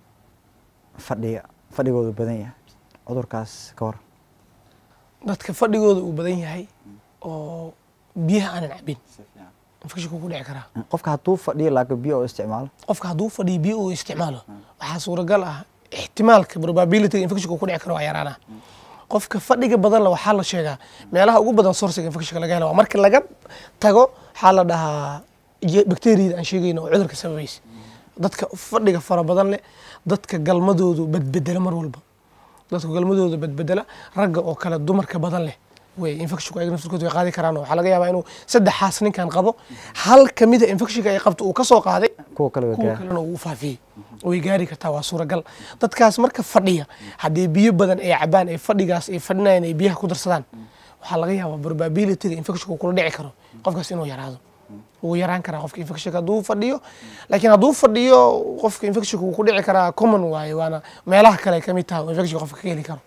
A: fadhiga fadhigoodu badan yahay cudurkaas ka hor
B: dadka fadhigooda uu badan yahay oo biyaha aanan cabin infectionka ku dhici karaa
A: qofka hadduu fadhiyo laakiin biyo oo isticmaalo
B: qofka hadduu fadhiyo biyo uu isticmaalo waxaa suuragal ah ixtimaalka probability infectionka ku dhici karo waa yaraana qofka fadhiga badan la waxaa la sheegaa meelaha ugu badan sourciga infectionka laga helo waa marka laga tago waxaa la dhahaa je- bacteriada aan sheegayno oo cudurka sababaysa dadka fadhiga fara badan leh dadka galmadoodu badbedela mar walba dadka galmadooda badbedela ragga oo kale dumarka badan leh way infectionku ayaga naftirkooda way qaadi karaan oo waxaa laga yaabaa inuu saddexaas ninkan qabo hal kamida infectionka ay qabto uu ka soo qaaday
A: kuwa kale way
B: kuwa
A: gaa
B: kalena uu faafiyey way gaari kartaa waa suuragal dadkaas marka fadhiya haddii biyo badan ay cabaan ay fadhigaas ay fadhinayaan ay biyaha ku darsadaan waxaa laga yaabaa probabilityga infectionka uu kula dhici karo qofkaas inuu yaraado wuu yaraan karaa qofka infectionka hadduu fadhiyo laakiin hadduu fadhiyo qofka infectionka wuu ku dhici karaa common waaye waana meelaha kale ay ka mid tahay oo infectionka qofka ka heli karo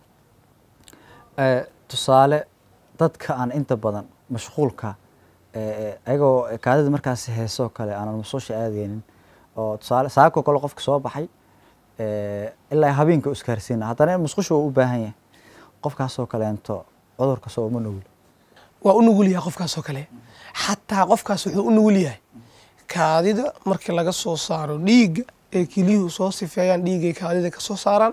A: Ee, tusaale dadka aan inta badan mashquulka ee, ayagoo kaadida markaas heesoo kale aanan masuusha aadaynin oo tusaale saako kale qofka soo baxay ee, ilaa habeenka u iskaarsiina haddana musqusha uu u baahan yahay qofkaasoo kaleento cudurka soo uma nugul
B: waa u nugul yahay qofkaas oo kale xataa qofkaas wuxuu u nugul yahay kaadida markii laga soo saaro dhiigga ee keliyuhu soo sifeeyaan dhiiggay kaadida ka soo saaraan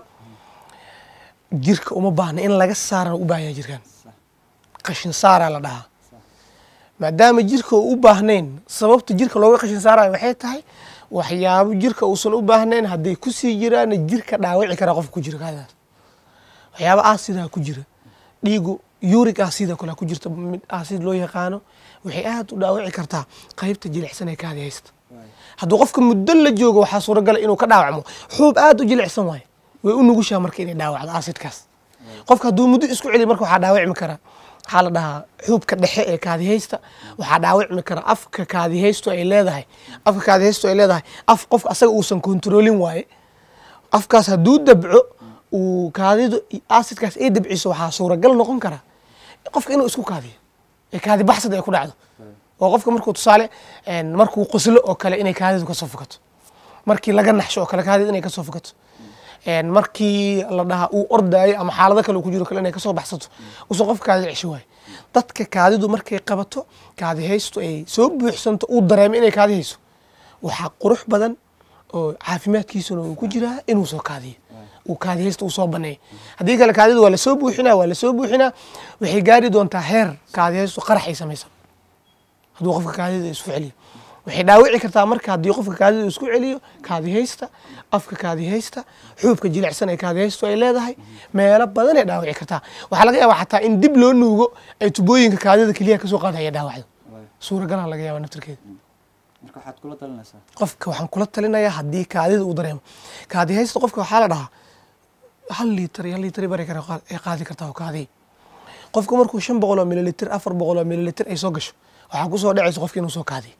B: jirka uma baahna in laga saarana u baahan yahay jirkan qashin saaraa la dhahaa maadaama jirka uu u baahnayn sababta jirka looga qashin saarayo waxay tahay waxyaabo jirka uusan u baahnayn hadday kusii jiraana jirka dhaawici karaa qofka ku jira kaadidaas waxyaabo aasidaa ku jira dhiigu uric acid oo kale ku jirta mid acid loo yaqaano waxay aad u dhaawici kartaa qaybta jilicsan ee kaadi haysta hadduu qofka muddo la joogo waxaa suuragala inuu ka dhaawacmo xuub aad u jilicsan waaye way u nugushaa marka inay dhaawacdo acidkaas qofka hadduu muddo isku celiyo marka waxaa dhaawacmi karaa waxaa la dhahaa xuubka dhexe ee kaadihaysta waxaa dhaawacmi kara afka kaadihaystu ay leedahay afka kaadihaystu ay leedahay af qofka asaga uusan kontroolin waaye afkaas hadduu dabco uu kaadidu acidkaas ay dabciso waxaa suuragal noqon kara qofka inuu isku kaadiyo ee kaadi baxsad ay ku dhacdo oo qofka markuu tusaale een, markuu qoslo oo kale inay kaadidu kasoo fukato markii laga naxsho oo kale kaadidu inay kasoo fukato een, markii la dhahaa uu ordaayo ama xaalado kale uu ku jiro kale inay kasoo baxsato uusan qofka kaadida cesho waayo dadka kaadidu markay qabato kaadi haystu ay soo buuxsanto uu dareemo inay kaadi hayso waxaa qurux badan oo caafimaadkiisuna uu ku jiraa inuu soo kaadiyo uu kaadi haysta uu soo baneeyo haddii kale kaadidu waa lasoo buuxinaa waa lasoo buuxinaa waxay gaari doontaa heer kaadi haystu qarax ay samaysan hadduu qofka kaadida isku celiyo waxay dhaawici kartaa marka haddii qofka kaadida isku celiyo kaadi haysta afka kaadi haysta xuubka jilicsan ee kaadi haystu ay leedahay meelo badan ay dhaawici kartaa waxaa laga yaabaa xataa in dib loo nuugo ay tubooyinka kaadida keliyaha kasoo qaadaya dhaawacdo suuragalaa laga yaabaa naftirkeeda
A: marka waxaad kula talinaysaa
B: qofka waxaan kula talinayaa haddii kaadida uu dareemo kaadi haysta qofka waxaa la dhahaa hal liitar iyo hal liitar bari kara qaad- ay qaadi kartaa oo kaadi qofka markuu shan boqol oo mililitr afar boqol oo mililitr ay soo gasho waxaa kusoo dhacaysa qofka inuu soo kaadiyo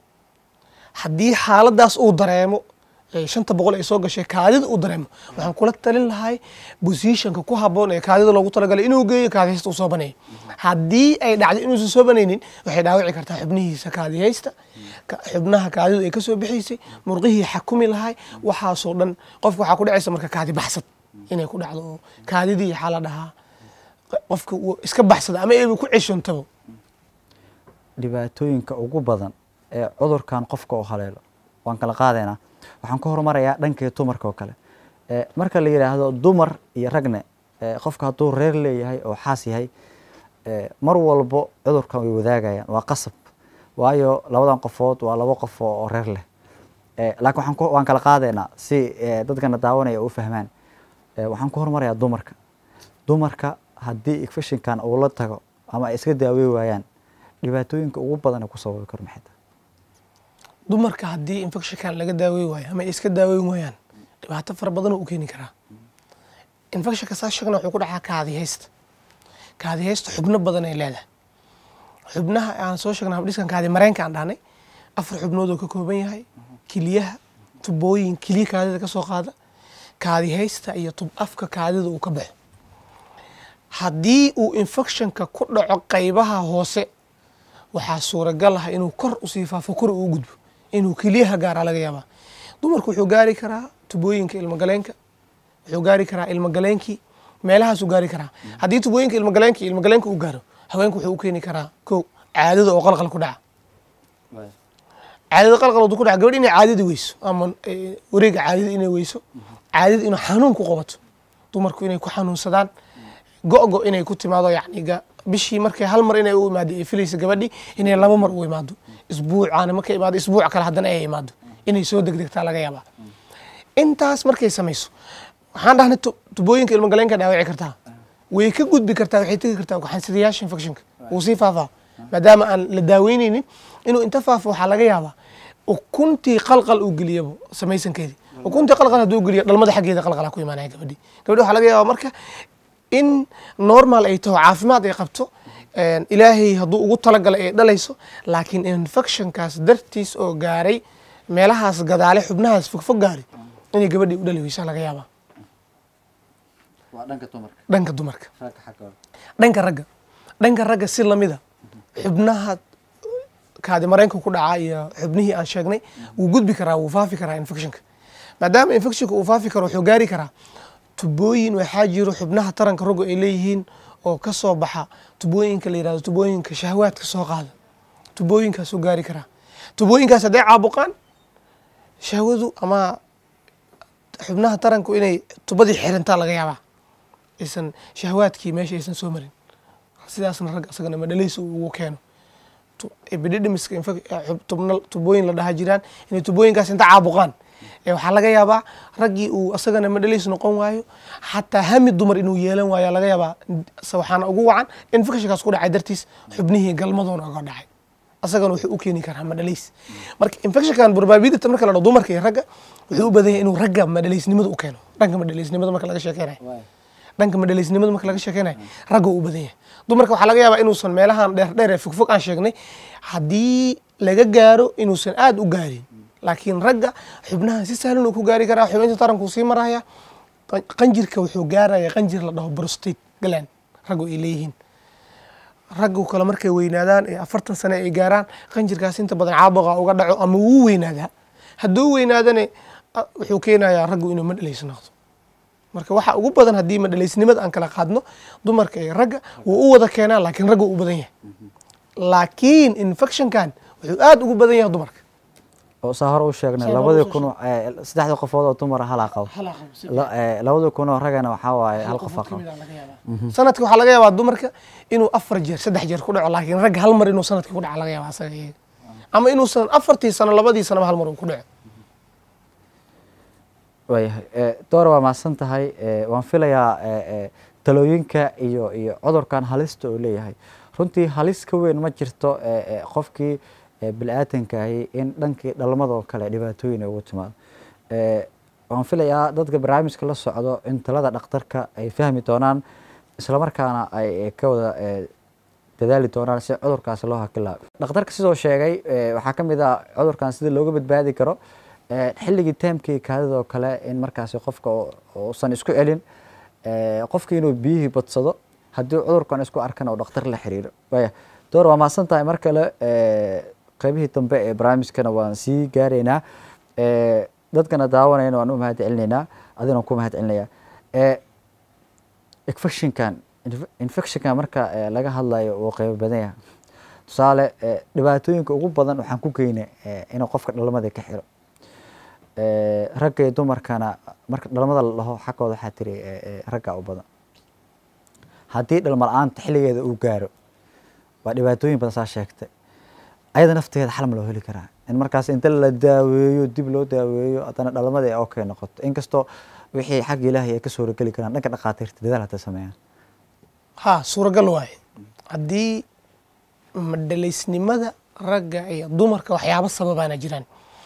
B: haddii xaaladaas uu dareemo ee shanta boqol ay soo gashay kaadida uu dareemo waxaan kula talin lahay bosishanka ku haboon ee kaadida loogu talagalay inuu geeyo kaadihaysta uu soo baneeyo haddii ay dhacdo inuusan soo banaynin waxay dhaawici kartaa xubnihiisa kaadihaysta ka- xubnaha kaadidu ay kasoo bixaysay murqihii xakumi lahay waxaasoo dhan qofka waxaa ku dhacaysa marka kaadi baxsad inay ku dhacdo oo kaadidii waxaa la dhahaa qofka uu iska baxsada ama eeba ku ceshontabo
A: dhibaatooyinka ugu badan ee cudurkan qofka u haleelo waan kala qaadaynaa waxaan ka hormarayaa dhankii dumarka oo kale Eh, marka la yidhaahdo dumar iyo ragne eh, qofka hadduu reer leeyahay oo xaas yahay eh, mar walbo cudurkan way wadaagayaan waa qasab waayo labadan qofood waa labo qof oo oo reer leh Eh, laakiin waxaan ku- waan kala qaadaynaa si eh, dadkana daawanaya u fahmaan Eh, waxaan ku hormarayaa dumarka dumarka haddii infectionkan uu la tago ama ay iska daawey waayaan dhibaatooyinka ugu badan ee ku sababi karo maxay tahay
B: dumarka haddii infectionkan laga daawey waayo ama ay iska daaweyn waayaan dhibaato fara badan oo u keeni karaa infectionka saa sheegna wuxuu ku dhacaa kaadihaysta kaadihaysta xubno badan ay leedahay xubnaha aan soo sheegnay habdhiskan kaadi mareenka aan dhahnay afar xubnood oo ka kooban yahay kiliyaha tubooyin kiliya kaadida ka soo qaada kaadihaysta iyo tub afka kaadida uu ka baxo haddii uu infectionka ku dhaco qaybaha hoose waxaa suuragal ah inuu kor usii faafo kor uu gudbo inuu keliyaha gaaraa laga yaabaa dumarku wuxuu gaari karaa tubooyinka ilmagaleenka wuxuu gaari karaa ilmagaleenkii meelahaasuu gaari karaa haddii tubooyinka ilmagaleenka iyo ilmagaleenka uu gaaro haweenku wuxuu u keeni karaa ko caadada oo qalqal ku dhaca caadada qalqal hadduu ku dhaca gabadh inay caadada weyso ama eh, wareega caadada inay weyso caadada inuu xanuun ku qabato dumarku inay ku xanuunsadaan go-go inay ku timaado yacni ga- bishii markay hal mar inay u imaado ay filaysa gabadhii inay laba mar u imaado isbuucaana markay imaado isbuuc kale haddana ay imaado inay soo degdegtaa laga yaabaa intaas markay samayso waxaan dhahnay tu- tubooyinka ilmagaleenka dhaawici kartaa way ka gudbi kartaa waxay tegi kartaa gaxansadayaasha infectionka wuu sii faafaa maadaama aan la daaweyneynin inuu inta faafo waxaa laga yaabaa ukuntii qalqal uu geliyabo samaysankeedii ukuntii qalqal hadduu geliyo dhalmada xaggeeda qalqalaa ku imaanaya gabadhii gabadhi waxaa laga yaabaa marka in normal ay taho caafimaad ay qabto een, ilaahay hadduu ugu talagalay ay dhalayso laakiin infectionkaas dartiis oo gaaray meelahaas gadaale xubnahaas fogfog gaaray inay gabadhii u dhali weysaa laga yaabaa
A: waa dhanka dumarka
B: dhanka dumarka
A: ragga xaggooda
B: dhanka ragga dhanka ragga si lamida xubnaha kaadi mareenka ku dhaca iyo xubnihii aan sheegnay wuu gudbi karaa wuu faafi karaa infectionka maadaama infectionka uu faafi karo wuxuu gaari karaa tubooyin waxaa jiro xubnaha taranka raggu ay leeyihiin oo ka soo baxa tubooyinka la yihahdo tubooyinka shahwaadka soo qaada tubooyinkaasuu gaari karaa tubooyinkaas hadday caabuqaan shahwadu ama xubnaha taranku inay tubadii xirantaa laga yaabaa aysan shahwaadkii meesha aysan soo marin sidaasna rag asagana madhalaysa uu ugu keeno Tu- epididimiska infa- eh, xub- tubna- tubooyin la dhaha jiraan inay tubooyinkaas inta caabuqaan ee waxaa laga yaabaa raggii uu asagana madhalays noqon waayo xataa hami dumar inuu yeelan waayo laga yaabaa se waxaana ugu wacan infectionkaas ku dhacay dartiis xubnihii galmadoona uga dhacay asagana wuxuu u keeni karaa madhalays marka infectionkan probability marka la dhaho dumarka iyo ragga wuxuu u badan yahay inuu ragga madhalaysnimada u keeno dhanka madhalaysnimada marka laga sheekeynayo dhanka madhalaysnimada marka laga sheekeynayo ragga uu badan yahay dumarka waxaa laga yaabaa inuusan meelahan dheer dheer ee fogfog aan sheegnay haddii laga gaaro inuusan aad u gaarin laakiin ragga xubnahan si sahlan uu ku gaari karaa xubinta taranku sii maraya qan- qanjirka wuxuu gaaraya qanjir la dhaho prostate gland raggu ay leeyihiin raggu kale markay weynaadaan ee afartan sane ay gaaraan qanjirkaas inta badan caabuqa uga dhaco ama wuu weynaadaa hadduu weynaadane a- wuxuu keenayaa raggu inuu madhalayso noqdo marka waxa ugu badan haddii madhalaysnimada aan kala qaadno dumarka iyo ragga wuu u wada keenaa laakiin ragga u badan yahay laakiin infectionkan wuxuu aad ugu badan yahay dumarka
A: oo saa hore u sheegnay
B: Saa hore
A: labadii
B: usoo
A: kun oo- eh, saddexda qofood oo dumara halaa qabo La- eh, labadii kun oo ragana waxaa waaye hal qofa qabo
B: sanadka waxaa laga yaabaa dumarka inuu afar jeer saddex jeer ku dhaco laakiin ragga hal mar inuu sanadkii ku dhaco laga yaabaa asaga iyaga ama inuusan afartii sano labadii sanaba hal mar uu ku dhaco
A: waayahay Eh, doora waa mahadsan tahay Eh, waan filayaa eh, eh, talooyinka iyo iyo cudurkan halista uu leeyahay runtii halis ka weyn ma jirto eh, eh, qofkii eh, bini-aadankahi in dhankii dhalmada oo kale dhibaatooyin ay ugu timaado Eh, waan filayaa dadka barnaamijka la socdo in talada dhakhtarka ay fahmi doonaan islamarkaana ay ka wada dadaali doonaan si cudurkaasi loo hakilaa dhakhtarka sidoo sheegay waxaa ka mid ah cudurkan sida looga badbaadi karo xilligii taamkii kaadidoo kale in markaasi qofka uusan isku celin qofki inuu biyihii badsado haddii cudurkan isku arkana uu dhakhtar la xiriiro waya door waa mahadsan tahay mar kale qeybihii dambe ee barnaamijkana waan sii gaaraynaa dadkana daawanayna waan u mahad celinaynaa adina ku mahad celinaya infectionkan infectionkan marka laga hadlayo uu qeybo badan yahay tusaale dhibaatooyinka ugu badan waxaan ku geynay inuu qofka dhalmada ka xiro ragga iyo dumarkana marka dhalmada la dhaho xaggooda waxaa tiri ragga u badan haddii dhalma la-aanta xilligeeda uu gaaro waa dhibaatooyin badan saa sheegtay ayada nafteeda xal ma loo heli karaa in markaas inta la daaweeyo dib loo daaweeyo haddana dhalmada ay okay noqoto inkastoo wixii xagga ilaahay ay ka suurageli karaan dhanka dhakhaatiirta dadaal hadda sameeyaan
B: ha suuragal waaye haddii madhalaysnimada ragga iyo dumarka waxyaaba sababaana jiraan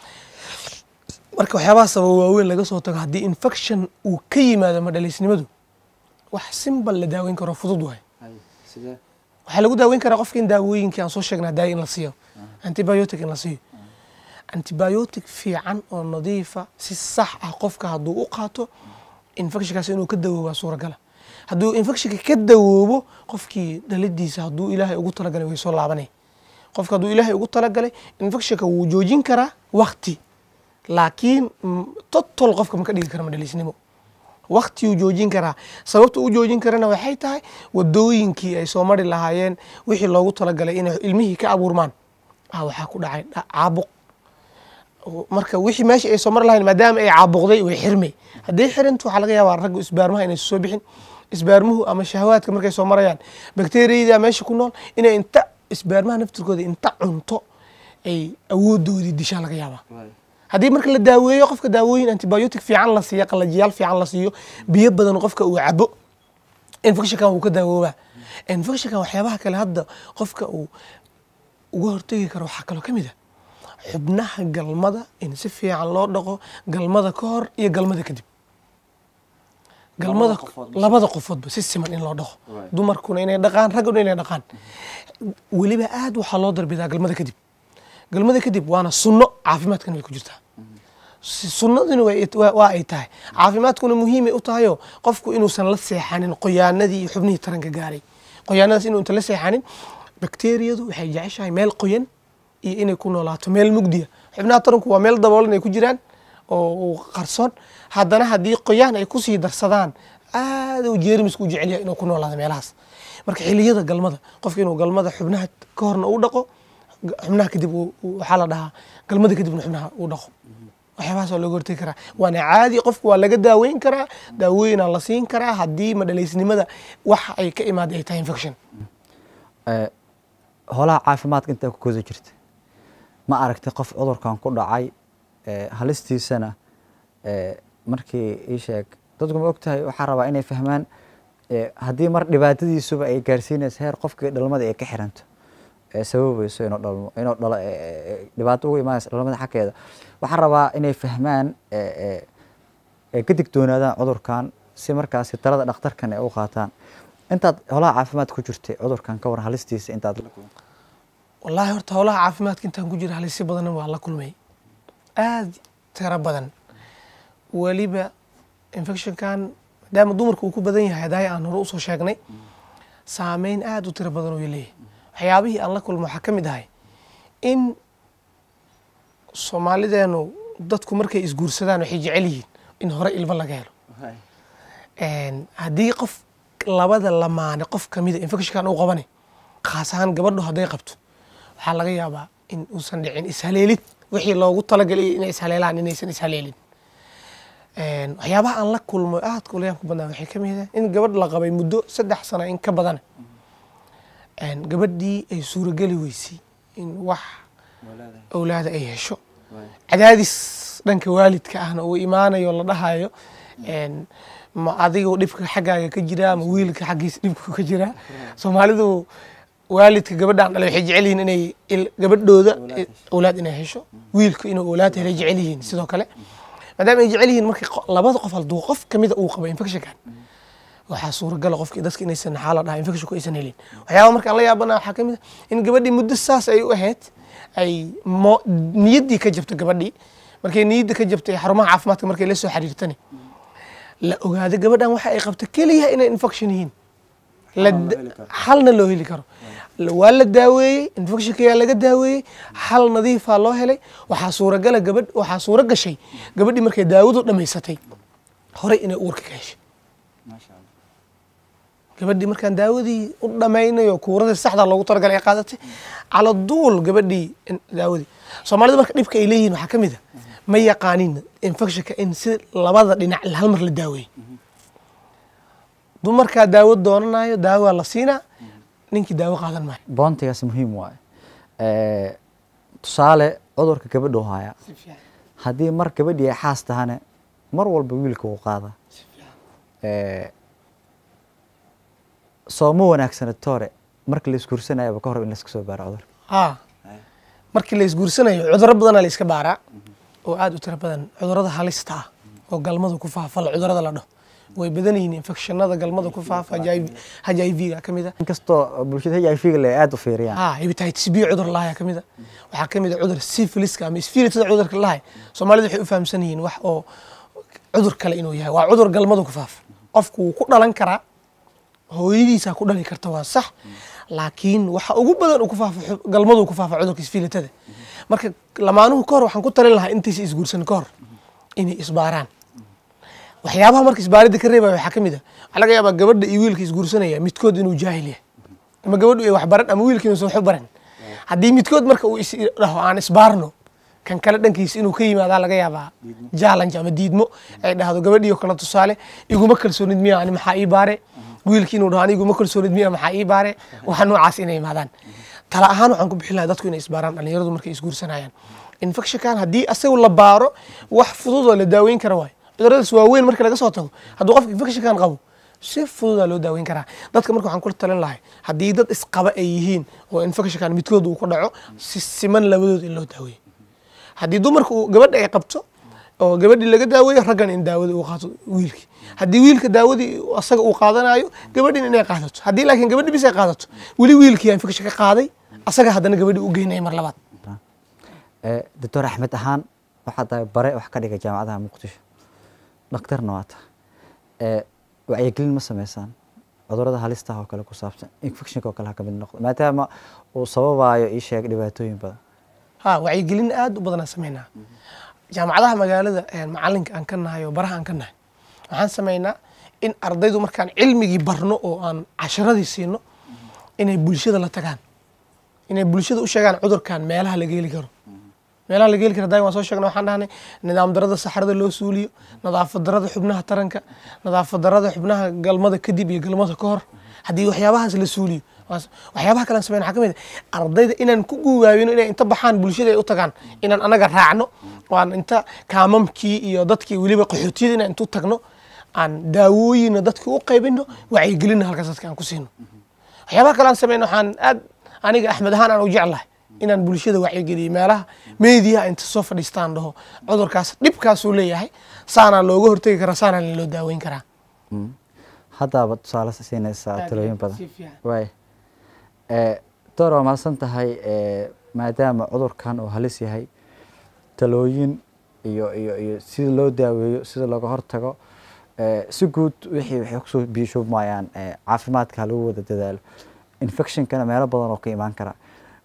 B: marka waxyaabaha sababa waaweyn laga soo tago haddii infection uu ka yimaado madhalaysnimadu wax simbal la daaweyn karo fudud waaye waxaa lagu daaweyn karaa qofka in daawooyinkii aan soo sheegnaa daaya in la siiyo antibiotic in la siiyo antibiotic fiican oo nadiifa si sax ah qofka hadduu u qaato infectionkaas inuu ka dawoobaa suuragala hadduu infectionka ka dawoobo qofkii dhalidiisa hadduu ilaahay ugu talagalay way soo laabanay qofka hadduu ilaahay ugu talagalay infectionka wuu joojin karaa wakti laakiin totol qofka ma ka dhigi kara madhaliisnimo waktiuu joojin karaa sababta u joojin karana waxay tahay wadooyinkii ay soo mari lahaayeen wixii loogu talagalay inay ilmihii ka abuurmaan ah waxaa ku dhacay caabuq marka wixii meeshii ay soo mari lahayen maadaama ay caabuqday way xirmay haddii xirintu waxaa laga yaabaa ragga isbaarmaha inay soo bixin isbaarmuhu ama shahawaadka markay soo marayaan bakteriyada meesha ku nool inay inta isbaarmaha naftirkooda inta cunto ay awoodoodii dishaa laga yaabaa haddii marka la daaweeyo qofka daawooyin antibiotic fiican la siiyo qalajiyaal fiican la siiyo biyo badan qofka uu cabo infectionkan wuu ka daawoobaa infectionkan waxyaabaha kale hadda qofka uu uga hortegi karo waxaa kaloo ka mid ah xubnaha galmada in si fiican loo dhaqo galmada ka hor iyo galmada kadib galmada labada qofoodba si siman in loo dhaqo dumarkuna inay dhaqaan ragguna inay dhaqaan weliba aad waxaa loo darbidaa galmada kadib galmada kadib waana sunno caafimaadkana way ku jirtaa sunnaduna waa ay tahay caafimaadkuna muhiimay u tahayoo qofku inuusan la seexanin qoyaanadii iyo xubnihii taranka gaaray qoyaanadaas inuu inta la seexanin bakteriyadu waxay jeceshahay meel qoyan iyo inay ku noolaato meel mugdiya xubnaha taranku waa meel daboolan ay ku jiraan oo qarsoon haddana haddii qoyaan ay kusii darsadaan aad uu jeermisku u jecelyahay inuu ku noolaado meelahaas marka xiliyada galmada qofka inuu galmada xubnaha ka horna u dhaqo xubnaha kadib waxaa la dhahaa galmada kadibna xubnaha uu dhaqo waxyaabahaas waa looga hortegi karaa waana caadi qofku waa laga daaweyn karaa daawooyinaa la siin karaa haddii madhalaysnimada wax ay ka imaaday ay tahay infection
A: holaha caafimaadka intaa ku koda jirta ma aragtay qof cudurkan ku dhacay halistiisana markii ii sheeg dadku ma ogtahay waxaa rabaa inay fahmaan haddii mar dhibaatadiisuba ay gaarsiinaysa heer qofkii dhalmada ay ka xiranto sababayso inuu dhalmo inuu dhalo dhibaato ugu imaanaysa dhalmada xaggeeda waxaa rabaa inay fahmaan ka digtoonaadaan cudurkan si markaasi talada dhakhtarkan ay u qaataan intaad holaha caafimaad ku jirtay cudurkan ka waran halistiisa intaad la kulantay
B: wallaahi horta howlaha caafimaadka intaan ku jira halisyo badanna waa la kulmay aad tiro badan weliba infectionkan maadaama dumarka uu ku badan yahay hadaaya aan hore usoo sheegnay saameyn aad u tiro badan uu leeyahay waxyaabihii aan la kulmo waxaa ka mid ahay in soomaalideenu dadku markay isguursadaan waxay jecel yihiin in hore ilmo laga helo haddii qof labada lamaane qof kamida infectionkan uu qabane khaas ahaan gabadhu hadday qabto waxaa laga yaabaa in uusan dhicin ishaleelid wixii loogu talagalay inay ishaleelaan inaysan ishaleelin waxyaabaha aan la kulmo aadka ulayaanku badnaa waxay ka mid in gabadh la qabay muddo saddex sano in ka badan gabadhii ay suurageli weysay in wax awlaada ay hesho cadaadis dhanka waalidka ahna uu imaanayo la dhahayo ma adigoo dhibka xaggaaga ka jiraa ma wiilka xaggiisa dhibka ka jiraa soomaalidu waalidka gabadhaan dhale waxay jecel yihiin inay gabadhooda awlaad inay hesho wiilka inuu awlaad helay jecel yihiin sidoo kale maadaama ay jecel yihiin markii labada qof hadduu qof kamida uu qabo infectionkan waxaa suuragala qofki dadka inaysan maxaa la dhahaa infectionku aysan helin waxyaaba markaan la yaabana waxaa kamid ah in gabadhii muddo saas ay u ahayd ay mo niyaddii ka jabto gabadhii markay niyadda ka jabtay xarumaha caafimaadka markay la soo xiriirtani la ogaado gabadhan waxa ay qabto keliya inay infection yihiin la xalna loo heli karo waa la daaweeyey infectionkayaa laga daaweeyey xal nadiifaa loo helay waxaa suuragala gabadh waxaa suura gashay gabadhii markay daawadu dhammaysatay horey inay uurka ka heshay gabadhii markaan daawadii u dhammaynayo kuuradii saxda loogu talagalay ay qaadatay cala duul gabadhii daawadii soomaalida marka dhibka ay leeyihiin waxaa ka mid a ma yaqaanin infectionka in si labada dhinac hal mar la daaweeyey dumarkaa daawo doonanayo daawaa la siinaa ninkii daawo qaadan maayo
A: boontigaas muhiim waaye tusaale cudurka gabadhu haya haddii mar gabadhii ay xaas tahane mar walba wiilka uu qaada sooma wanaagsana toore marka la isguursanayaba ka hor in layska soo baaro cudurka
B: haa markii la isguursanayo cudurro badanaa la iska baaraa oo aada u tiro badan cudurrada halista ah oo galmada ku faafa cudurrada la dhaho way badan yihiin infectionada galmada ku faafa h i v ga ka mid a
A: inkastoo bulshada h i v ga le aada u fiiriyaan
B: ha hepatitis b cudur lahay ka mid a waxaa ka mid a cudur syphiliska ama spiritada cudurka lahay soomaalida waxay u fahamsan yihiin wax oo cudur kale inuu yahay waa cudur galmada ku faafa qofku wuu ku dhalan karaa hooyadiisaa ku dhali karta waa sax laakiin waxa ugu badan uu ku faafa galmadu ku faafa cudurka isfiilitada marka lamaanuhu ka hor waxaan ku talin lahaa intaysa isguursan ka hor inay isbaaraan waxyaabaha marka isbaaridda ka reebaya waxaa ka mid a waxaa laga yaabaa gabadha iyo wiilka isguursanaya midkood inuu jaahil yahay ama gabadhu ay wax baran ama wiilka inuusan waxu baran haddii midkood marka uu isdhaho aan isbaarno kan kale dhankiisa inuu ka yimaadaa laga yaabaa challenge ama diidmo ay dhahdo gabadhiyo kale tusaale iguma kalsoonid miya ani maxaa ii baare wiilkii inuu dhaho ani iguma kalsoonid miya maxaa ii baare waxa noocaas inay imaadaan tala ahaan waxaan ku bixin lahaa dadku inay isbaaraan dhalinyaradu markay isguursanayaan infectionkan haddii asagu la baaro wax fudud oo la daaweyn kara waayo cuduradaas waaweyn marka laga soo tago hadduu qofka infectionkan qabo si fududaa loo daaweyn karaa dadka marka waxaan kula talin lahay haddii dad isqaba ay yihiin oo infectionkan midkood uu ku dhaco si siman labadood in loo daaweeyo haddii dumarka uu gabadha ay qabto oo gabadhii laga daaweeyo raggan in daawada uu qaato wiilkii haddii wiilka daawadii asaga uu qaadanayo gabadhin inay qaadato haddii laakiin gabadhi bis ay qaadato weli wiilkii yaa infection ka qaaday asaga haddana gabadhi u geynaya mar labaad
A: doctor axmed ahaan waxaa tahay bare wax ka dhiga jaamacadaha muqdisho dhakhtarna waa tahay wacyigelin ma sameysaan cudurada halistaha oo kale ku saabsan infectionka oo kale ha ka mid noqdo maadaama uu sababayo ii sheeg dhibaatooyin badan
B: ha wacyigelin aad u badanaan sameynaa jaamacadaha magaalada macalinka aan ka nahay oo baraha aan ka nahay waxaan sameynaa in ardaydu markaan cilmigii barno oo aan casharadii siino inay bulshada la tagaan inay bulshada u sheegaan cudurkan meelaha laga heli karo meelaha laga heli karo daaim waan soo sheegna waxaan dhahnay nidaam darada saxarada loo suuliyo nadaafad darada xubnaha taranka nadaafad darada xubnaha galmada kadib iyo galmada ka hor haddii waxyaabahaas la suuliyo waxyaabaha kalean sameyn waxaa ka mid ah ardayda inaan ku guwaabino inay inta baxaan bulshada ay u tagaan inaan anaga raacno oo aan inta kaamamkii iyo dadkii weliba qaxootiyada inaan intu tagno aan daawooyina dadka u qaybino wacyigelinna halkaas dadka aan ku siino waxyaabaha kale aan sameyno waxaan aad aniga axmed ahaan aan u jeclahay inaan bulshada wacyigeliyo meelaha meediyaha inta soo fadhiistaan dhaho cudurkaas dhibkaasuu leeyahay saanaa looga hortegi karaa saanaa loo daaweyn karaa
A: haddaaba tusaale siinaysaa talooyin badan waay door waa mahadsan tahay maadaama cudurkan uu halis yahay talooyin iyo iyo iyo sida loo daaweeyo sida looga hortago si guud wixii waxay kusoo biishuubmayaan caafimaadka ha lagu wada dadaalo infectionkana meelo badan oo ka imaan kara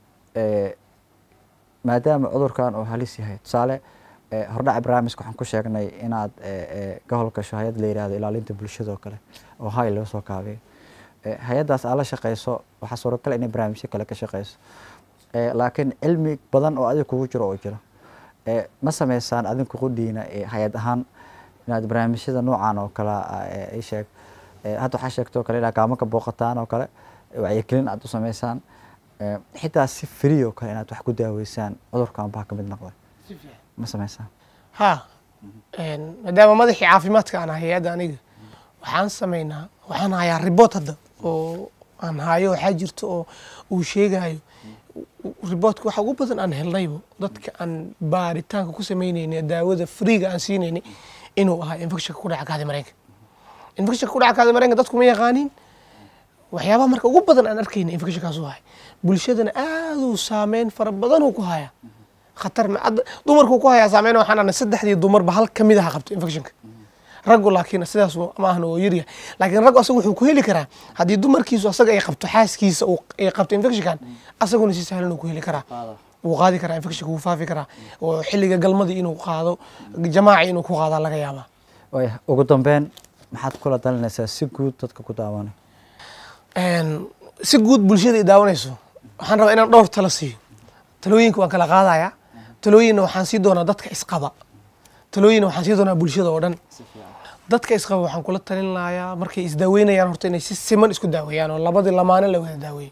A: maadaama cudurkan uu halis yahay tusaale hordhaca barnaamijka waxaan ku sheegnay inaad ka howlgasho hay-ad la yihahdo ilaalinta bulshada oo kale oo hay laga soo kaabiyo hay-addaas aad la shaqeyso waxaa suuragal inay barnaamijyo kale ka shaqeyso laakiin cilmi badan oo adiga kugu jiro oo jiro ma sameysaan adinku qudhiina hay-ad ahaan inaad barnaamijyada noocan oo kale i sheeg hadda waxaa sheegtoo kale inaad gaamo ka booqataan oo kale wacyigelin aad u sameysaan xitaa si free oo kale inaad wax ku daaweysaan cudurkan baa ka mid noqday ma sameysaan
B: ha maadaama madaxii caafimaadka aan ahay hay-adda aniga waxaan sameynaa waxaan hayaa ribort hadda oo aan hayo waxaa jirta oo uu sheegayo riboortka waxa ugu badan aan helnaybo dadka aan baaritaanka ku sameyneyna daawada freega aan siineyna inuu ahaa infectionka ku dhaca kaadi mareenka infectionka ku dhaca kaada mareenka dadku ma yaqaanin waxyaabaha marka ugu badan aan arkayna infectionkaas u ahay bulshadana aaduu saameyn fara badan uu ku haya khatar ma hadda dumarku ku hayaa saameyn waxaan arnay saddexdii dumarba hal kamid aha qabto infectionka raggu laakiin sidaas ma ahna oo yaryahay laakiin raggu asaga wuxuu ku heli karaa haddii dumarkiisu asaga ay qabto xaaskiisa uu ay qabto infectionkan asaguna si sahlan uu ku heli karaa wuu qaadi karaa infectionka wuu faafi karaa oo xilliga galmadii inuu qaado jamaaci inuu ku qaadaa laga yaabaa
A: waaya ugu dambeyn maxaad kula dalinaysaa si guud dadka ku daawanay
B: Een, si guud bulshada ay daawanayso waxaan rabaa inaan dhowr talo siiyo talooyinka waan kala qaadayaa talooyinna waxaan sii doonaa dadka isqaba talooyinna waxaan sii doonaa bulshada oo dhan dadka isqaba waxaan kula talin lahaa markay isdaaweynayaan horta inay si siman isku daaweeyaan oo labadii lamaane la wada daaweeyo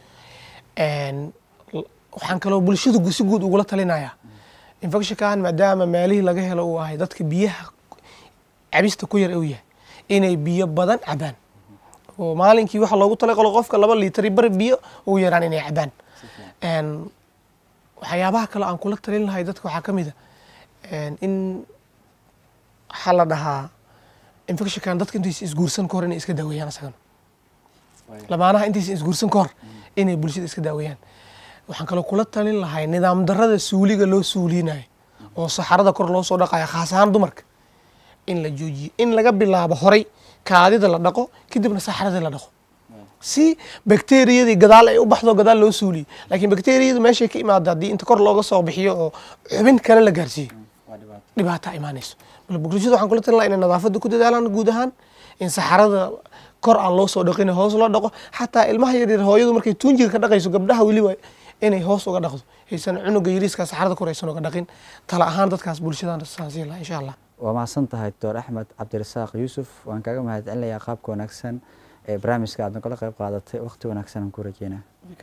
B: Een, l- waxaan kaloo bulshada gu- si guud ugula talinayaa infectionkan maadaama meelihii laga helo uu ahay dadka biyaha cabista ku yar uu yahay inay biyo badan cabaan oo maalinkii waxa loogu talagalo qofka laba liitari bari biyo ugu yaraan inay cabaan Een, waxyaabaha kale aan kula talin lahay dadka waxaa ka mid a een, in waxaa la dhahaa infectionkan dadka intaysa isguursan ka hor inay iska daaweeyaan isagana lamaanaha intaysa isguursan ka hor inay bulshada iska daaweeyaan waxaan kaloo kula talin lahay nidaam darada suuliga loo suulinayo oo saxarada kor loo soo dhaqayo khaas ahaan dumarka in la joojiyo in laga bilaabo horay kaadida la dhaqo kadibna saxarada la dhaqo si bakteriyadii gadaal ay u baxdo gadaal loo suuliyo laakiin bakteriyadu meeshay ka imaado haddii inta kor looga soo bixiyo oo xubin kale la gaarsiiyo dhibaataa imaanayso bal bulshada waxaan kula talin lahaa inay nadaafadda ku dadaalaan guud ahaan in saxarada kor aan loo soo dhaqin hoos loo dhaqo xataa ilmaha yaryar hooyadu markay tuunjiga ka dhaqayso gabdhaha weliba inay hoos uga dhaqdo haysan cunuga yariiska saxarada kor aysan uga dhaqin tala ahaan dadkaas bulshadan saansiin lahaa insha allah
A: waa mahadsan tahay doctor axmed cabdirasaaq yuusuf waan kaaga mahadcelinayaa qaabka wanaagsan ee barnaamijka aad nagala qayb qaadatay waqti wanaagsan aan ku rajeynaa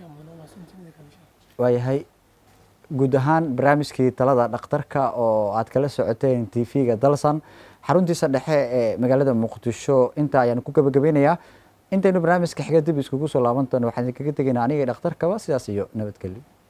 A: waayahay guud ahaan barnaamijkii talada dhakhtarka oo aad kala socoteen t v-ga dalsan xaruntiisa dhexe ee magaalada muqdisho intaa ayaan ku gabagabeynayaa intaynu barnaamijka xiga dib iskugu soo laaban doono waxaan idinkaga tegaynaa aniga iyo dhakhtarkaba sidaas iyo nabadgelyo